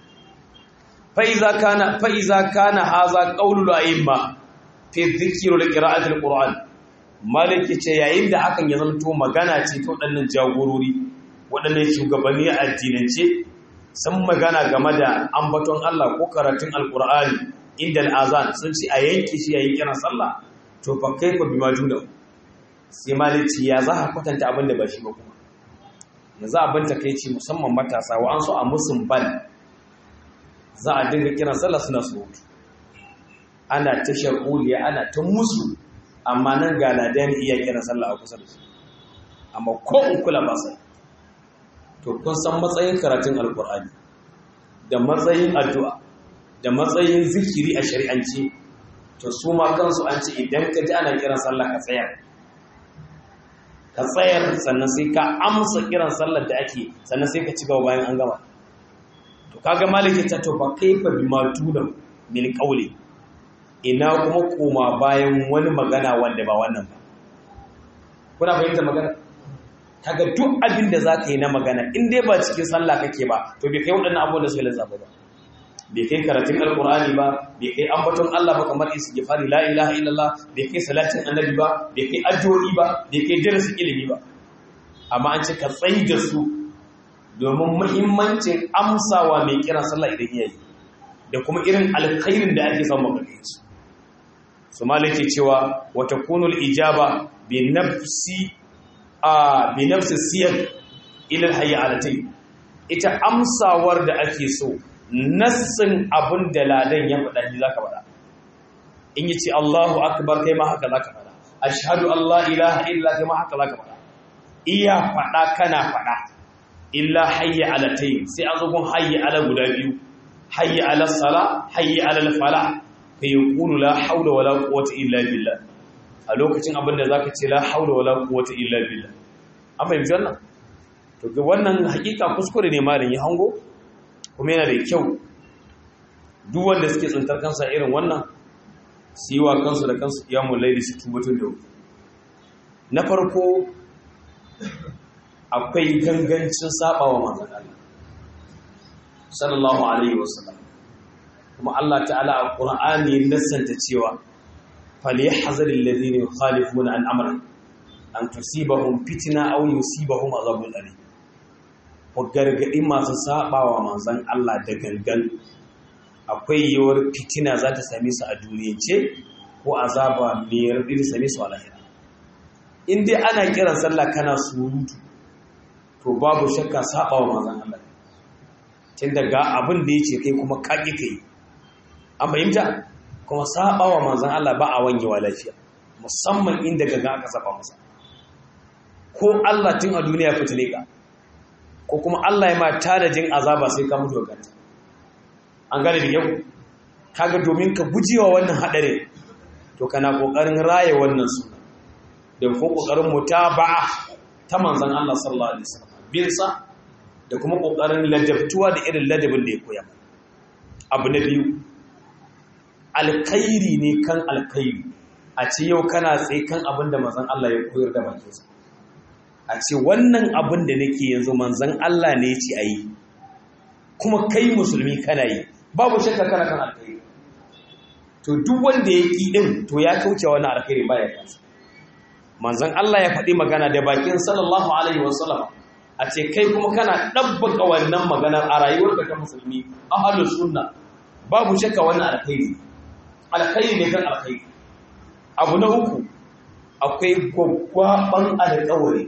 S1: fa iza kana fa iza kana hadha qawlul a'imma fi dhikri wa qira'ati alquran maliki ce yayin da hakan ya zanto magana ce ta waɗannan jagorori waɗannan shugabanni a addinance sun magana game da ambaton Allah ko karatun alkur'ani inda al'azan sun ce a yanke shi yayin kiran sallah to fa kaifa bima juna sai maliki ya za a kwatanta abin da ba shi ba kuma yanzu abin ta kai ce musamman matasa wa an so a musun bal za a dinga kiran sallah suna surutu ana ta shakuliya ana ta musu amma nan ga ladan iya kiran sallah a kusa da su amma ko in kula ba sai to kun san matsayin karatun alkur'ani da matsayin addu'a da matsayin zikiri a shari'anci to su ma kansu an ce idan ka ji ana kiran sallah ka tsayar ka tsayar sannan sai ka amsa kiran sallar da ake sannan sai ka ci gaba bayan an gama to kaga maliki ta to ba kaifa bima tunan min qawli ina kuma koma bayan wani magana wanda ba wannan ba kuna fahimta magana kaga duk abin da zaka yi na magana in dai ba cikin sallah kake ba to bai kai waɗannan abubuwan da suka lissafa ba bai kai karatun alkur'ani ba bai kai ambaton Allah ba kamar istighfari la ilaha illallah bai kai salatin annabi ba bai kai addu'o'i ba bai kai darasin ilimi ba amma an ce ka tsayi da su domin muhimmancin amsawa mai kiran sallah idan yayi da kuma irin alkhairin da ake samu daga su su malike cewa wa takunu ijaba bi nafsi a bi nafsi siyar ila alhayyalatai ita amsawar da ake so nassin abin da ladan ya faɗa shi zaka faɗa in yi ce Allahu akbar kai ma haka zaka faɗa ashhadu Allah ilaha illa kai ma haka zaka faɗa iya faɗa kana faɗa illa hayya ala tayi sai an zo gun hayya ala guda biyu hayya ala sala hayya ala fala fa yaqulu la hawla wala quwwata illa billah a lokacin abin da zaka ce la hawla wala quwwata illa billah amma yanzu wannan to ga wannan hakika kuskure ne malin ya hango kuma yana da kyau duk wanda suke tsantar kansa irin wannan su yi wa kansu da kansu iyamun laili su tumbatun da na farko akwai gangancin sabawa manzan Allah sallallahu alaihi wasallam kuma Allah ta'ala a Qur'ani nassanta cewa falyahzar alladhina yukhalifuna an amri an tusibahum fitna aw yusibahum azabun alim ku gargaɗi masu saɓawa manzan Allah da gangan akwai yiwuwar fitina za ta same su a duniyance ko azaba mai raɗi da same su a lahira in dai ana kiran sallah kana surutu to babu shakka saɓawa manzan Allah tun daga abin da ya ce kai kuma kaƙi kai an fahimta kuma saɓawa manzan Allah ba a wanyewa lafiya musamman inda gaga aka saba masa ko Allah tun a duniya fitile ka ko kuma Allah ya ma tanajin azaba sai ka mutu ganta an gane da yau kaga domin ka gujewa wannan hadarin to kana kokarin raye wannan suna da ko kokarin mutaba'a ta manzon Allah sallallahu alaihi wasallam bin sa da kuma kokarin ladabtuwa da irin ladabin da ya koya abu na biyu alkhairi ne kan alkhairi a ce yau kana tsaye kan abin da manzon Allah ya koyar da bakinsa a ce wannan abin da nake yanzu manzan Allah ne ce a yi kuma kai musulmi kana yi babu shakka kana kan alkhairi to duk wanda ya ƙi ɗin to ya kauce wani alkhairi baya kansa manzan Allah ya faɗi magana da bakin sallallahu alaihi wasallam a ce kai kuma kana ɗabbaka wannan maganar a rayuwarka ta musulmi ahlus sunna babu shakka wannan alkhairi alkhairi ne kan alkhairi abu na uku akwai gwaggwaban alƙawari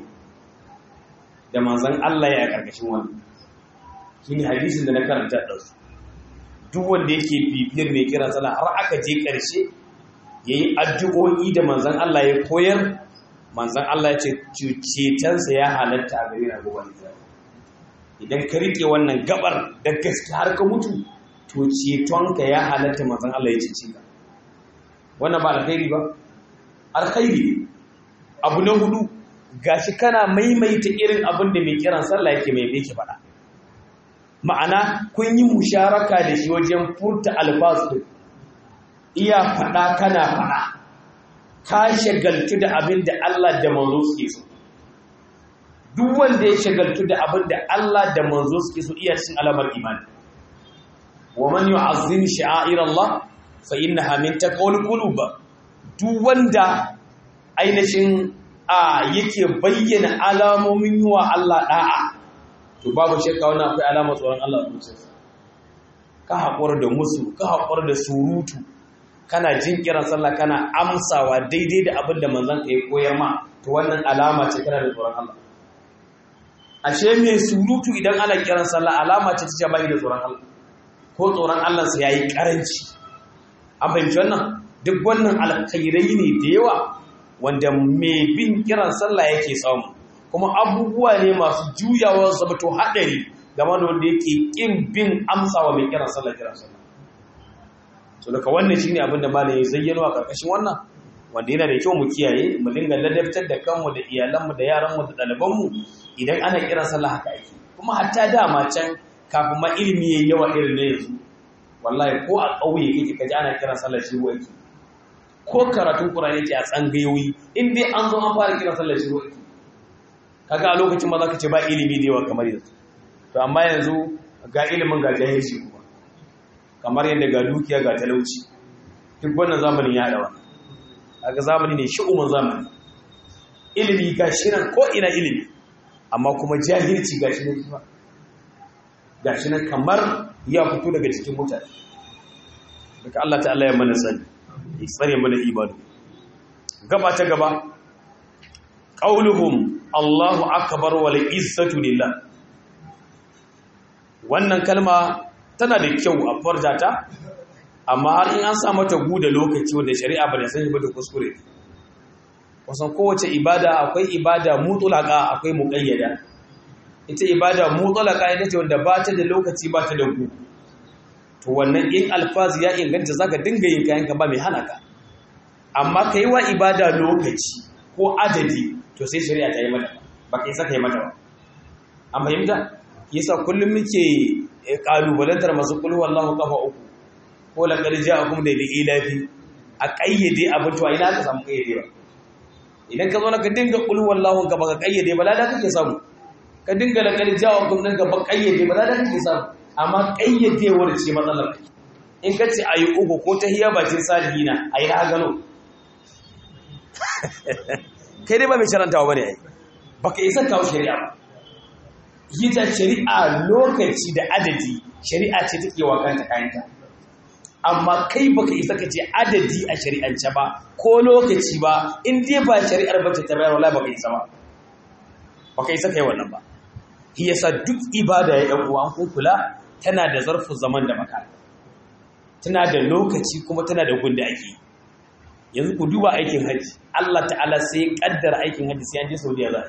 S1: da manzan Allah ya karkashin wani shi ne hadisin da na karanta ɗansu duk wanda yake bibiyar mai kira sana har aka je ƙarshe ya yi addu'o'i da manzan Allah ya koyar manzan Allah ya ce cetonsa ya halatta a gari na gobe idan ka riƙe wannan gabar da gaske har ka mutu to cetonka ya halatta manzan Allah ya cece ka wannan ba alkhairi ba alkhairi abu na hudu gashi kana maimaita irin abin da mai kiran sallah yake mai yake faɗa ma'ana kun yi musharaka da shi wajen furta alfasu iya faɗa kana faɗa ka shagaltu da abin da Allah da manzo suke so duk wanda ya shagaltu da abin da Allah da manzo suke so iya cin alamar imani wa man yu'azzim sha'air Allah fa innaha min taqwal qulub duk wanda ainihin a yake bayyana alamomin yi wa Allah da'a to babu shakka wannan akwai alamar tsoron Allah a zuciyarsa ka haƙura da musu ka haƙura da surutu kana jin kiran sallah kana amsawa daidai da abin da manzon ka ya koyar ma to wannan alama ce kana da tsoron Allah ashe mai surutu idan ana kiran sallah alama ce ta bai da tsoron Allah ko tsoron Allah sa yayi karanci an fahimci wannan duk wannan alkhairai ne da yawa wanda mai bin kiran sallah yake samu kuma abubuwa ne masu juyawa zama to hadari game da wanda yake kin bin amsawa mai kiran sallah kiran sallah so daga wannan shine abin da malam ya zayyano a karkashin wannan wanda yana da kyau mu kiyaye mu dinga ladabtar da kanmu da iyalanmu da yaranmu da ɗalibanmu idan ana kiran sallah haka ake kuma hatta dama can kafin ma ilimi yayi yawa irin na yanzu wallahi ko a ƙauye kake kaji ana kiran sallah shi waki ko karatun Qur'ani yake a tsangayoyi in dai an zo an fara kiran sallah shi waki kaga a lokacin ma zaka ce ba ilimi da yawa kamar yanzu to amma yanzu ga ilimin ga jahilci kuma kamar yadda ga dukiya ga talauci duk wannan zamanin ya dawa kaga zamani ne shi'umin zamani ilimi ga shirin ko ina ilimi amma kuma jahilci ga shi ne ga shi nan kamar ya fito daga cikin mutane daga Allah ta'ala ya mana sani ya tsare mana ibadu gaba ta gaba qauluhum Allahu akbar wal izzatu lillah wannan kalma tana da kyau a farjata amma har in an sa mata guda lokaci wanda shari'a ba da sani ba da kuskure kusan kowace ibada akwai ibada mutulaka akwai muqayyada ita ibada mutulaka ita ce wanda ba ta da lokaci ba ta da gu to wannan in alfazi ya inganta zaka dinga yin kayan ka ba mai hana ka amma kai wa ibada lokaci ko adadi to sai shari'a ta yi mata ba kai saka yi mata ba an fahimta yasa kullum muke kalubalantar masu kulhu wallahu kafa uku ko laqad ja'akum da ilafi a kayyade abin to ina ka samu kayyade ba idan ka zo na ka dinga kulhu wallahu ka baka kayyade ba lada kake samu ka dinga laqad ja'akum din ka baka kayyade ba lada kake samu amma kayyadewar ce matsalar in ka ce ayi uku ko tahiyya bakin salihina ayi na gano kai dai ba mai sharantawa bane ai baka isa kawo shari'a ba ita shari'a lokaci da adadi shari'a ce take wa kanta kayanta amma kai baka isa ka ce adadi a shari'ance ba ko lokaci ba in dai ba shari'ar ba ta bayar wallahi baka isa ba baka isa kai wannan ba shi yasa duk ibada ya dan uwa an kula tana da zarfin zaman da maka tana da lokaci kuma tana da gunda ake yanzu ku duba aikin haji Allah ta'ala sai kaddara aikin haji sai an je Saudiya za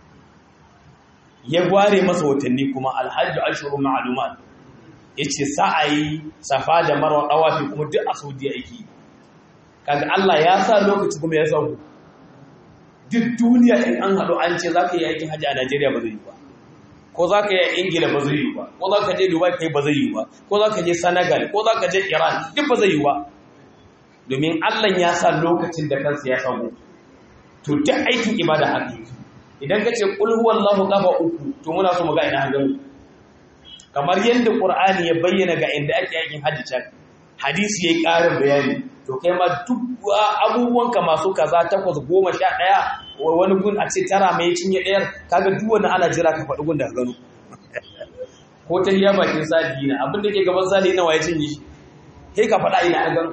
S1: ya gware masa watanni kuma alhajju ashhurun ma'lumat yace sa'ayi safa da marwa dawafi kuma duk a Saudiya yake kaga Allah ya sa lokaci kuma ya sauko duk duniya in an hadu an ce zaka yi aikin haji a Najeriya ba zai yi ba ko zaka yi a Ingila ba zai yi ba ko zaka je Dubai kai ba zai yi ba ko zaka je Senegal ko zaka je Iran duk ba zai yi ba domin Allah ya sa lokacin da kansa ya sauko to duk aikin ibada haka idan ka ce ƙul huwallahu kafa uku to muna so mu ga ina hangaru kamar yadda ƙur'ani ya bayyana ga inda ake aikin hajji can hadisi yayi ƙarin bayani to kai ma duk abubuwanka masu kaza takwas goma sha ɗaya wani gun a ce tara mai cinye ɗayar kaga duk wani ana jira ka faɗi gun da gano ko ta hiya bakin sadi na abin da ke gaban sadi na waye cinye shi kai ka faɗa ina an gano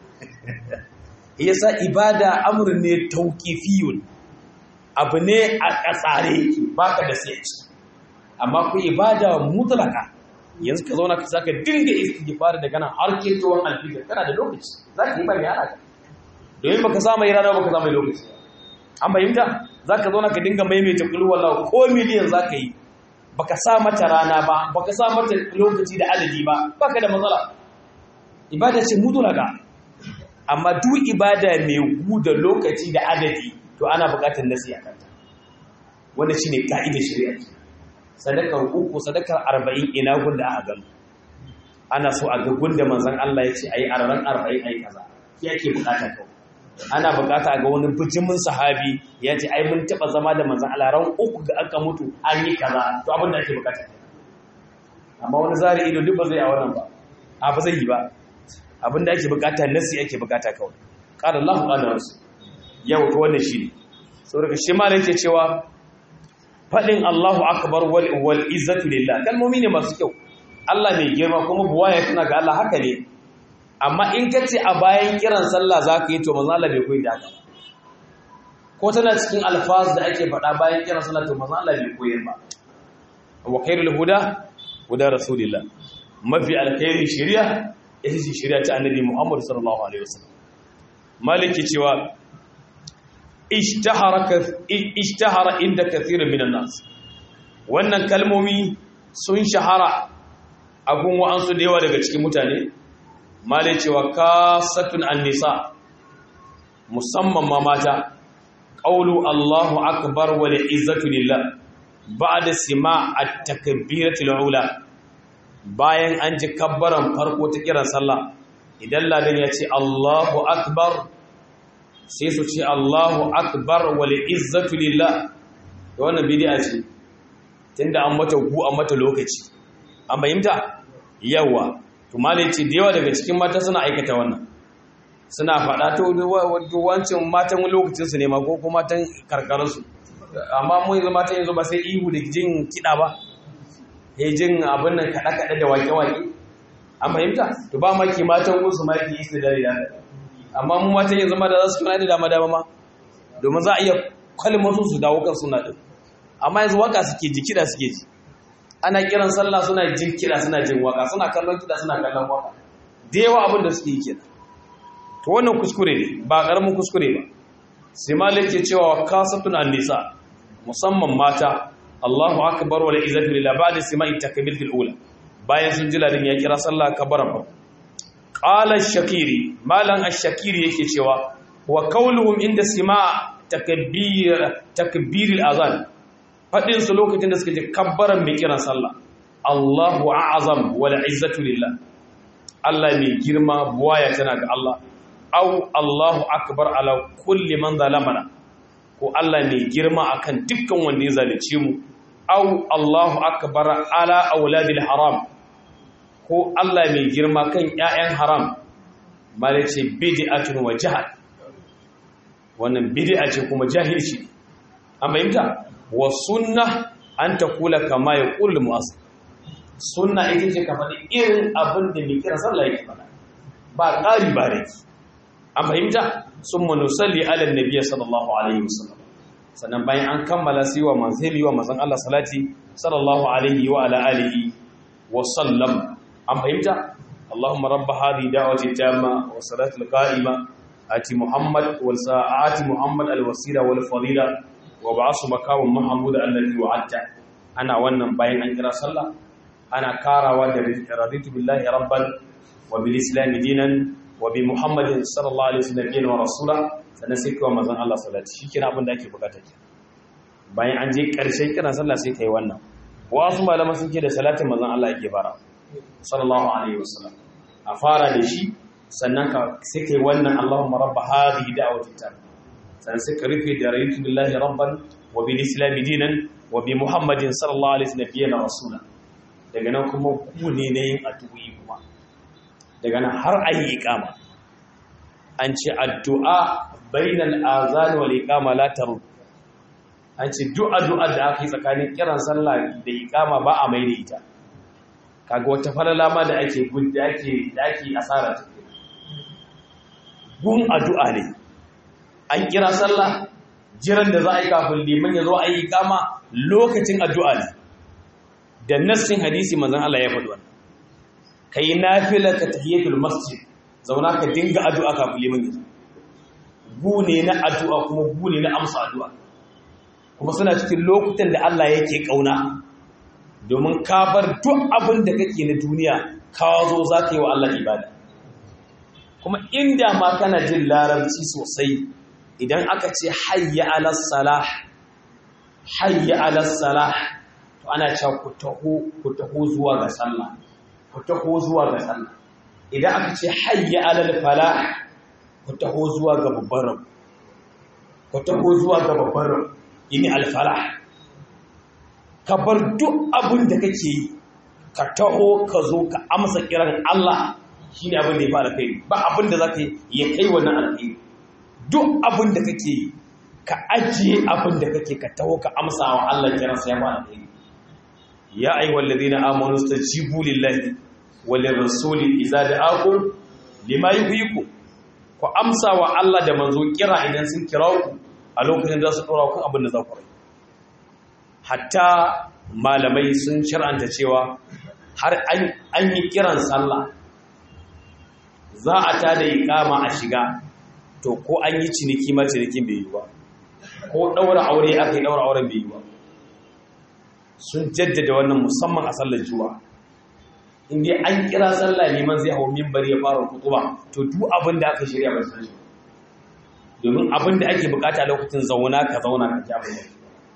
S1: yasa ibada amr ne tauqifiyun abu ne a ƙasare baka da sai ci amma ku ibada mutlaka yanzu ka zauna ka saka dinga istighfar daga nan har kirtuwan alfijir kana da lokaci za ka yi ba mai halaka domin baka samu yi rana baka samu lokaci an fahimta za ka zauna ka dinga maimaita kulu wallahu ko miliyan za ka yi baka sa mata rana ba baka sa mata lokaci da adadi ba baka da matsala ibada ce mutlaka amma duk ibada mai gu da lokaci da adadi to ana buƙatar nasi a kanta wanda shi ne ka'idar shari'a sadakar uku sadakar arba'in ina gunda aka gano ana so a ga gunda manzan Allah ya ce a yi araren arba'in a yi kaza ya ke buƙata kawai ana buƙata a ga wani bijimin sahabi ya ce ai mun taɓa zama da manzan Allah ran uku da aka mutu an yi kaza to abin da ake buƙata amma wani zari ido duk ba zai a wannan ba a ba zai yi ba abin da ake buƙata nasi ake buƙata kawai qala Allahu qala rasul yau to wannan shine saboda shi malai yake cewa fadin Allahu akbar wal wal izzatu lillah kalmomi ne masu kyau Allah mai girma kuma buwaya tana ga Allah haka ne amma in ka ce a bayan kiran sallah zaka yi to manzo Allah bai koyi da haka ko tana cikin alfaz da ake faɗa bayan kiran sallah to manzo Allah bai koyar ba wa khairul huda huda rasulillah mafi alkhairi shari'a ita ce shari'a ta annabi Muhammad sallallahu alaihi wasallam maliki cewa ishtahara inda kathirin minan nas wannan kalmomi sun shahara a gun wa'ansu da yawa daga cikin mutane malai cewa kasatun annisa musamman ma mata qawlu Allahu akbar wa izzatu lillah ba'da sima at-takbiratul ula bayan an ji kabbaran farko ta kiran sallah idan ladan ya ce Allahu akbar sai su ce Allahu akbar wal izzatu lillah da wannan bid'a ce tunda an mata gu an mata lokaci an bayyanta yawa to malai ce da yawa daga cikin mata suna aikata wannan suna faɗa to wancin matan lokacin su ne ma ko kuma matan karkarar su amma mun yanzu matan yanzu ba sai ihu da jin kiɗa ba ya jin abin nan kaɗe-kaɗe da wake-wake an fahimta to ba maki matan gunsu ma yake yi da da amma mu matan yanzu ma da za su kuna da dama dama ma domin za a iya kalmar su su dawo kan suna din amma yanzu waka suke ji kiɗa suke ji ana kiran sallah suna jin kiɗa suna jin waka suna kallon kiɗa suna kallon waka da yawa abin da suke yi kenan to wannan kuskure ne ba ƙaramin kuskure ba sai malik ke cewa kasatun an-nisa musamman mata Allahu akbar wa la izzatu lillah ba'da sima'i takbiratul ula bayan sun ji ladin ya kira sallah kabaran ba qala ash-shakiri malan ash-shakiri yake cewa wa qawluhum inda sima' takbir takbir al-azan fadin su lokacin da suka ji kabbaran mai kiran sallah Allahu a'azam wa la izzatu lillah Allah mai girma buwaya tana ga Allah au Allahu akbar ala kulli man zalamana ko Allah mai girma akan dukkan wanda ya zalunce mu au Allahu akbar ala auladil haram ko Allah mai girma kan ƴaƴan haram malace bid'atun wa jahal wannan bid'a ce kuma jahilci an bayyana wa sunnah an takula kama yaqul mu'azzin sunna ita ce ka faɗi irin abin da mai kira sallah yake faɗa ba ƙari ba rai an fahimta sun manusalli ala nabiya sallallahu alaihi wasallam sannan bayan an kammala sai wa manzili wa manzon Allah salati sallallahu alaihi wa ala alihi wa sallam an fahimta Allahumma rabb hadhihi da'wati tamma wa salati al-qa'ima ati Muhammad wal sa'ati Muhammad al-wasila wal fadila wa ba'asu makamun mahmud alladhi wa'adta ana wannan bayan an kira sallah ana karawa da raditu billahi rabban wa bil islam dinan wa bi muhammadin sallallahu alaihi wasallam wa rasula sannan sai kai manzon Allah salati shikenan abin da ake bukata ke bayan an je karshen kiran sallah sai kai wannan wasu malama sun ce da salatin manzon Allah yake fara sallallahu alaihi wasallam a fara da shi sannan ka sai kai wannan Allahumma rabb hadhihi da'wati tam sannan sai ka rufe da raditu billahi rabban wa bil islam dinan wa bi muhammadin sallallahu alaihi wasallam wa rasula daga nan kuma ku ne na yin addu'o'i kuma daga nan har ayi iqama an ce addu'a bainal azan wal iqama la tarud an ce du'a du'a da aka yi tsakanin kiran sallah da iqama ba a mai da ita kaga wata falala ma da ake gudda ake da ake asara ta gun addu'a ne an kira sallah jiran da za a yi kafin liman ya zo a yi iqama lokacin addu'a ne da nassin hadisi manzon Allah ya faɗi wannan kai nafila ka tahiyatul masjid zauna ka dinga addu'a kafin liman yanzu gu ne na addu'a kuma gu ne na amsa addu'a kuma suna cikin lokutan da Allah yake kauna domin ka bar duk abin da kake na duniya ka zo za ka yi wa Allah ibada kuma inda ma kana jin larabci sosai idan aka ce hayya ala salah hayya ala salah to ana cewa ku taho ku taho zuwa ga sallah ku taho zuwa ga sallah idan aka ce hayya alal falah ku taho zuwa ga babbar rabu ku taho zuwa ga babbar rabu yini al falah ka bar duk abin da kake yi ka taho ka zo ka amsa kiran Allah shine abin da ya fara kai ba abin da zaka yi ya kai wannan alheri duk abin da kake yi ka ajiye abin da kake ka taho ka amsa wa Allah kiransa ya ba alheri ya ayyuhal ladina amanu stajibu lillahi wal rasuli idza da'akum lima yuhyikum ku amsa wa Allah da manzo kira idan sun kira ku a lokacin da su dora ku abin da za ku rai hatta malamai sun shar'anta cewa har an yi kiran sallah za a tada iqama a shiga to ko an yi ciniki ma cinikin bai yi ba ko daura aure aka yi daura auren bai yi ba sun jaddada wannan musamman a sallar juma'a inda an kira sallah liman zai hau mimbari ya fara kutuba to duk abin da aka shirya ba san shi domin abin da ake bukata lokacin zauna ka zauna ka kyamu ne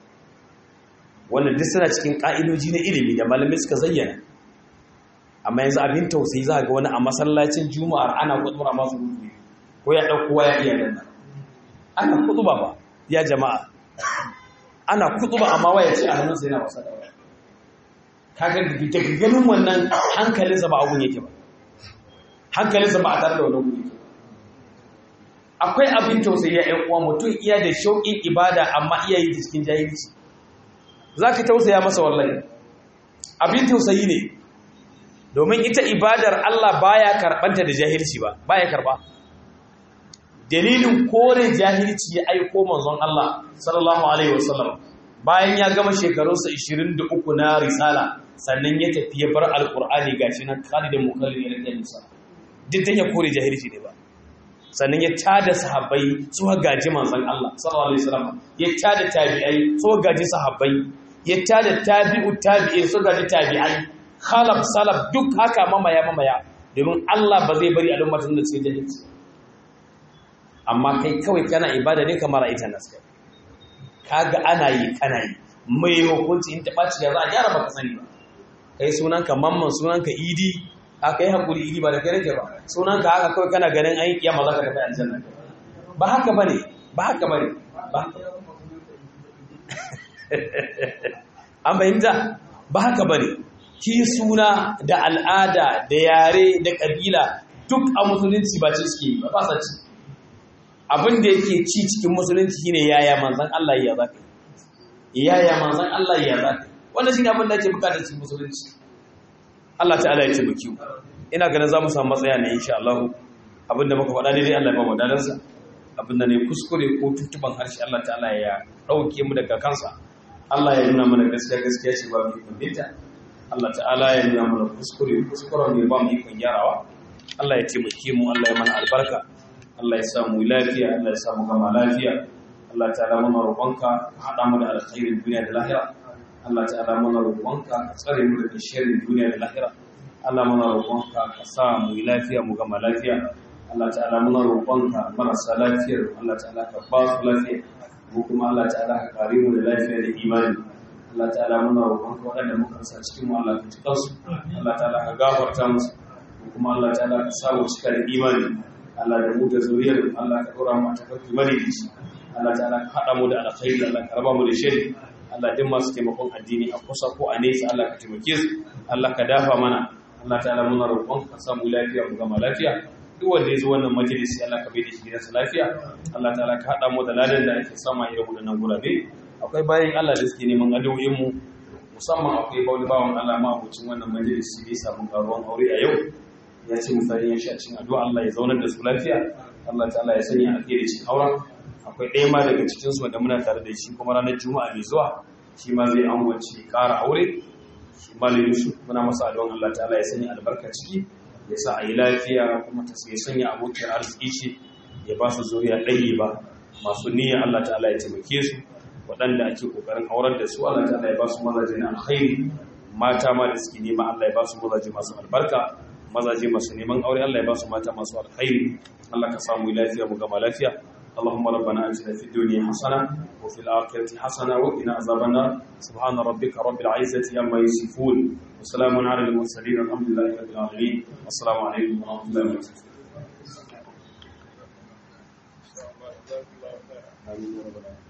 S1: wannan duk suna cikin ka'idoji na ilimi da malamai suka zayyana amma yanzu abin tausayi za ga wani a masallacin juma'ar ana kutuba masu rutu ko ya ɗauko ya iya danna ana kutuba ba ya jama'a ana kutuba amma waya ce a hannunsa yana wasa da waya kaga daga ganin wannan hankalinsa ba abun yake ba hankalinsa ba a tare da wannan guri akwai abin tausayi ya ƴan uwa mutum iya da shauƙin ibada amma iya yi da cikin jahilci zaka tausaya masa wallahi abin tausayi ne domin ita ibadar Allah baya karbanta da jahilci ba baya karba dalilin kore jahilci ya aiko manzon Allah sallallahu alaihi wasallam bayan ya gama shekarunsa 23 na risala sannan ya tafi ya bar alkur'ani gashi nan khalidin mukallin ya rike nisa duk dan ya kore jahilci ne ba sannan ya tada sahabbai su gaji manzon Allah sallallahu alaihi wasallam ya tada tabi'ai su gaji sahabbai ya tada tabi'u tabi'in su gaji tabi'ai khalaf salaf duk haka mamaya mamaya domin Allah ba zai bari al'ummatin da su jahilci amma kai kawai kana ibada ne kamar ita nasu kaga ana yi kana yi mai hukunci in ta ɓaci ya za a gyara baka sani ba kai sunanka mamman sunanka idi aka yi haƙuri idi ba da kai nake ba sunanka haka kawai kana ganin an yi kiyama za ka tafi aljanna ba haka bane ba haka bane ba haka an fahimta ba haka bane ki suna da al'ada da yare da ƙabila duk a musulunci ba ce suke yi ba fasa ci abin da yake ci cikin musulunci shine yaya manzan Allah ya zaka yaya manzan Allah ya zaka wannan shine abin da ake bukata cikin musulunci Allah ta'ala ya tabbaki ina ganin zamu samu matsaya ne insha Allah abin da muka faɗa dai Allah ya ba mu dalansa abin da ne kuskure ko tuntuban harshe Allah ta'ala ya dauke mu daga kansa Allah ya nuna mana gaskiya gaskiya ce ba mu kumbinta Allah ta'ala ya nuna mana kuskure kuskuren ne ba mu ikon gyarawa Allah ya taimake mu Allah ya mana albarka Allah ya samu lafiya Allah ya samu gama lafiya Allah ta'ala muna roƙonka ka haɗa mu da alkhairin duniya da lahira Allah ta'ala muna roƙonka ka tsare mu daga sharrin duniya da lahira Allah muna roƙonka ka sa mu lafiya mu gama lafiya Allah ta'ala muna roƙonka marasa lafiyar Allah ta'ala ka ba su lafiya mu kuma Allah ta'ala ka kare mu da lafiya da imani Allah ta'ala muna roƙonka waɗanda muka sa cikin mu Allah ka tuka su Allah ta'ala ka gafarta musu kuma Allah ta'ala ka sa mu cika da imani Allah da mu da zuriyar Allah ka dora mu ta farki mari Allah ta'ala ka hada mu da alkhairi Allah ka raba mu da shari Allah din masu taimakon addini a kusa ko a nesa Allah ka taimake su Allah ka dafa mana Allah ta'ala muna roƙon ka samu lafiya mu gama lafiya duk wanda ya zo wannan majalisi Allah ka bai da shi gidansa lafiya Allah ta'ala ka hada mu da ladan da ake sama irin wadannan gurabe akwai bayan Allah da suke neman addu'o'in mu musamman akwai bauli bawan Allah ma abucin wannan majalisi ne samun karuwan aure a yau ya ce mutane ya sha cin addu'a Allah ya zaunar da su lafiya Allah ta'ala ya sanya alheri cikin auren akwai ɗaya ma daga cikin su wanda muna tare da shi kuma ranar juma'a mai zuwa shi ma zai angwace ƙara aure shi malam Yusuf muna masa addu'an Allah ta'ala ya sanya albarka ciki ya sa a yi lafiya kuma ta sai sanya abokin arziki ce ya ba su zuriya ɗaya ba masu niyya Allah ta'ala ya taimake su waɗanda ake ƙoƙarin aurar da su Allah ta'ala ya ba su mazaje na alkhairi mata ma da suke nema Allah ya ba su mazaje masu albarka mazaje masu neman aure Allah ya ba su mata masu alkhairi Allah ka samu lafiya mu gama lafiya اللهم ربنا اتنا في الدنيا حسنه وفي الاخره حسنه وقنا عذاب النار سبحان ربك رب العزه عما يصفون وسلام على المرسلين الحمد لله رب العالمين والسلام عليكم ورحمه الله وبركاته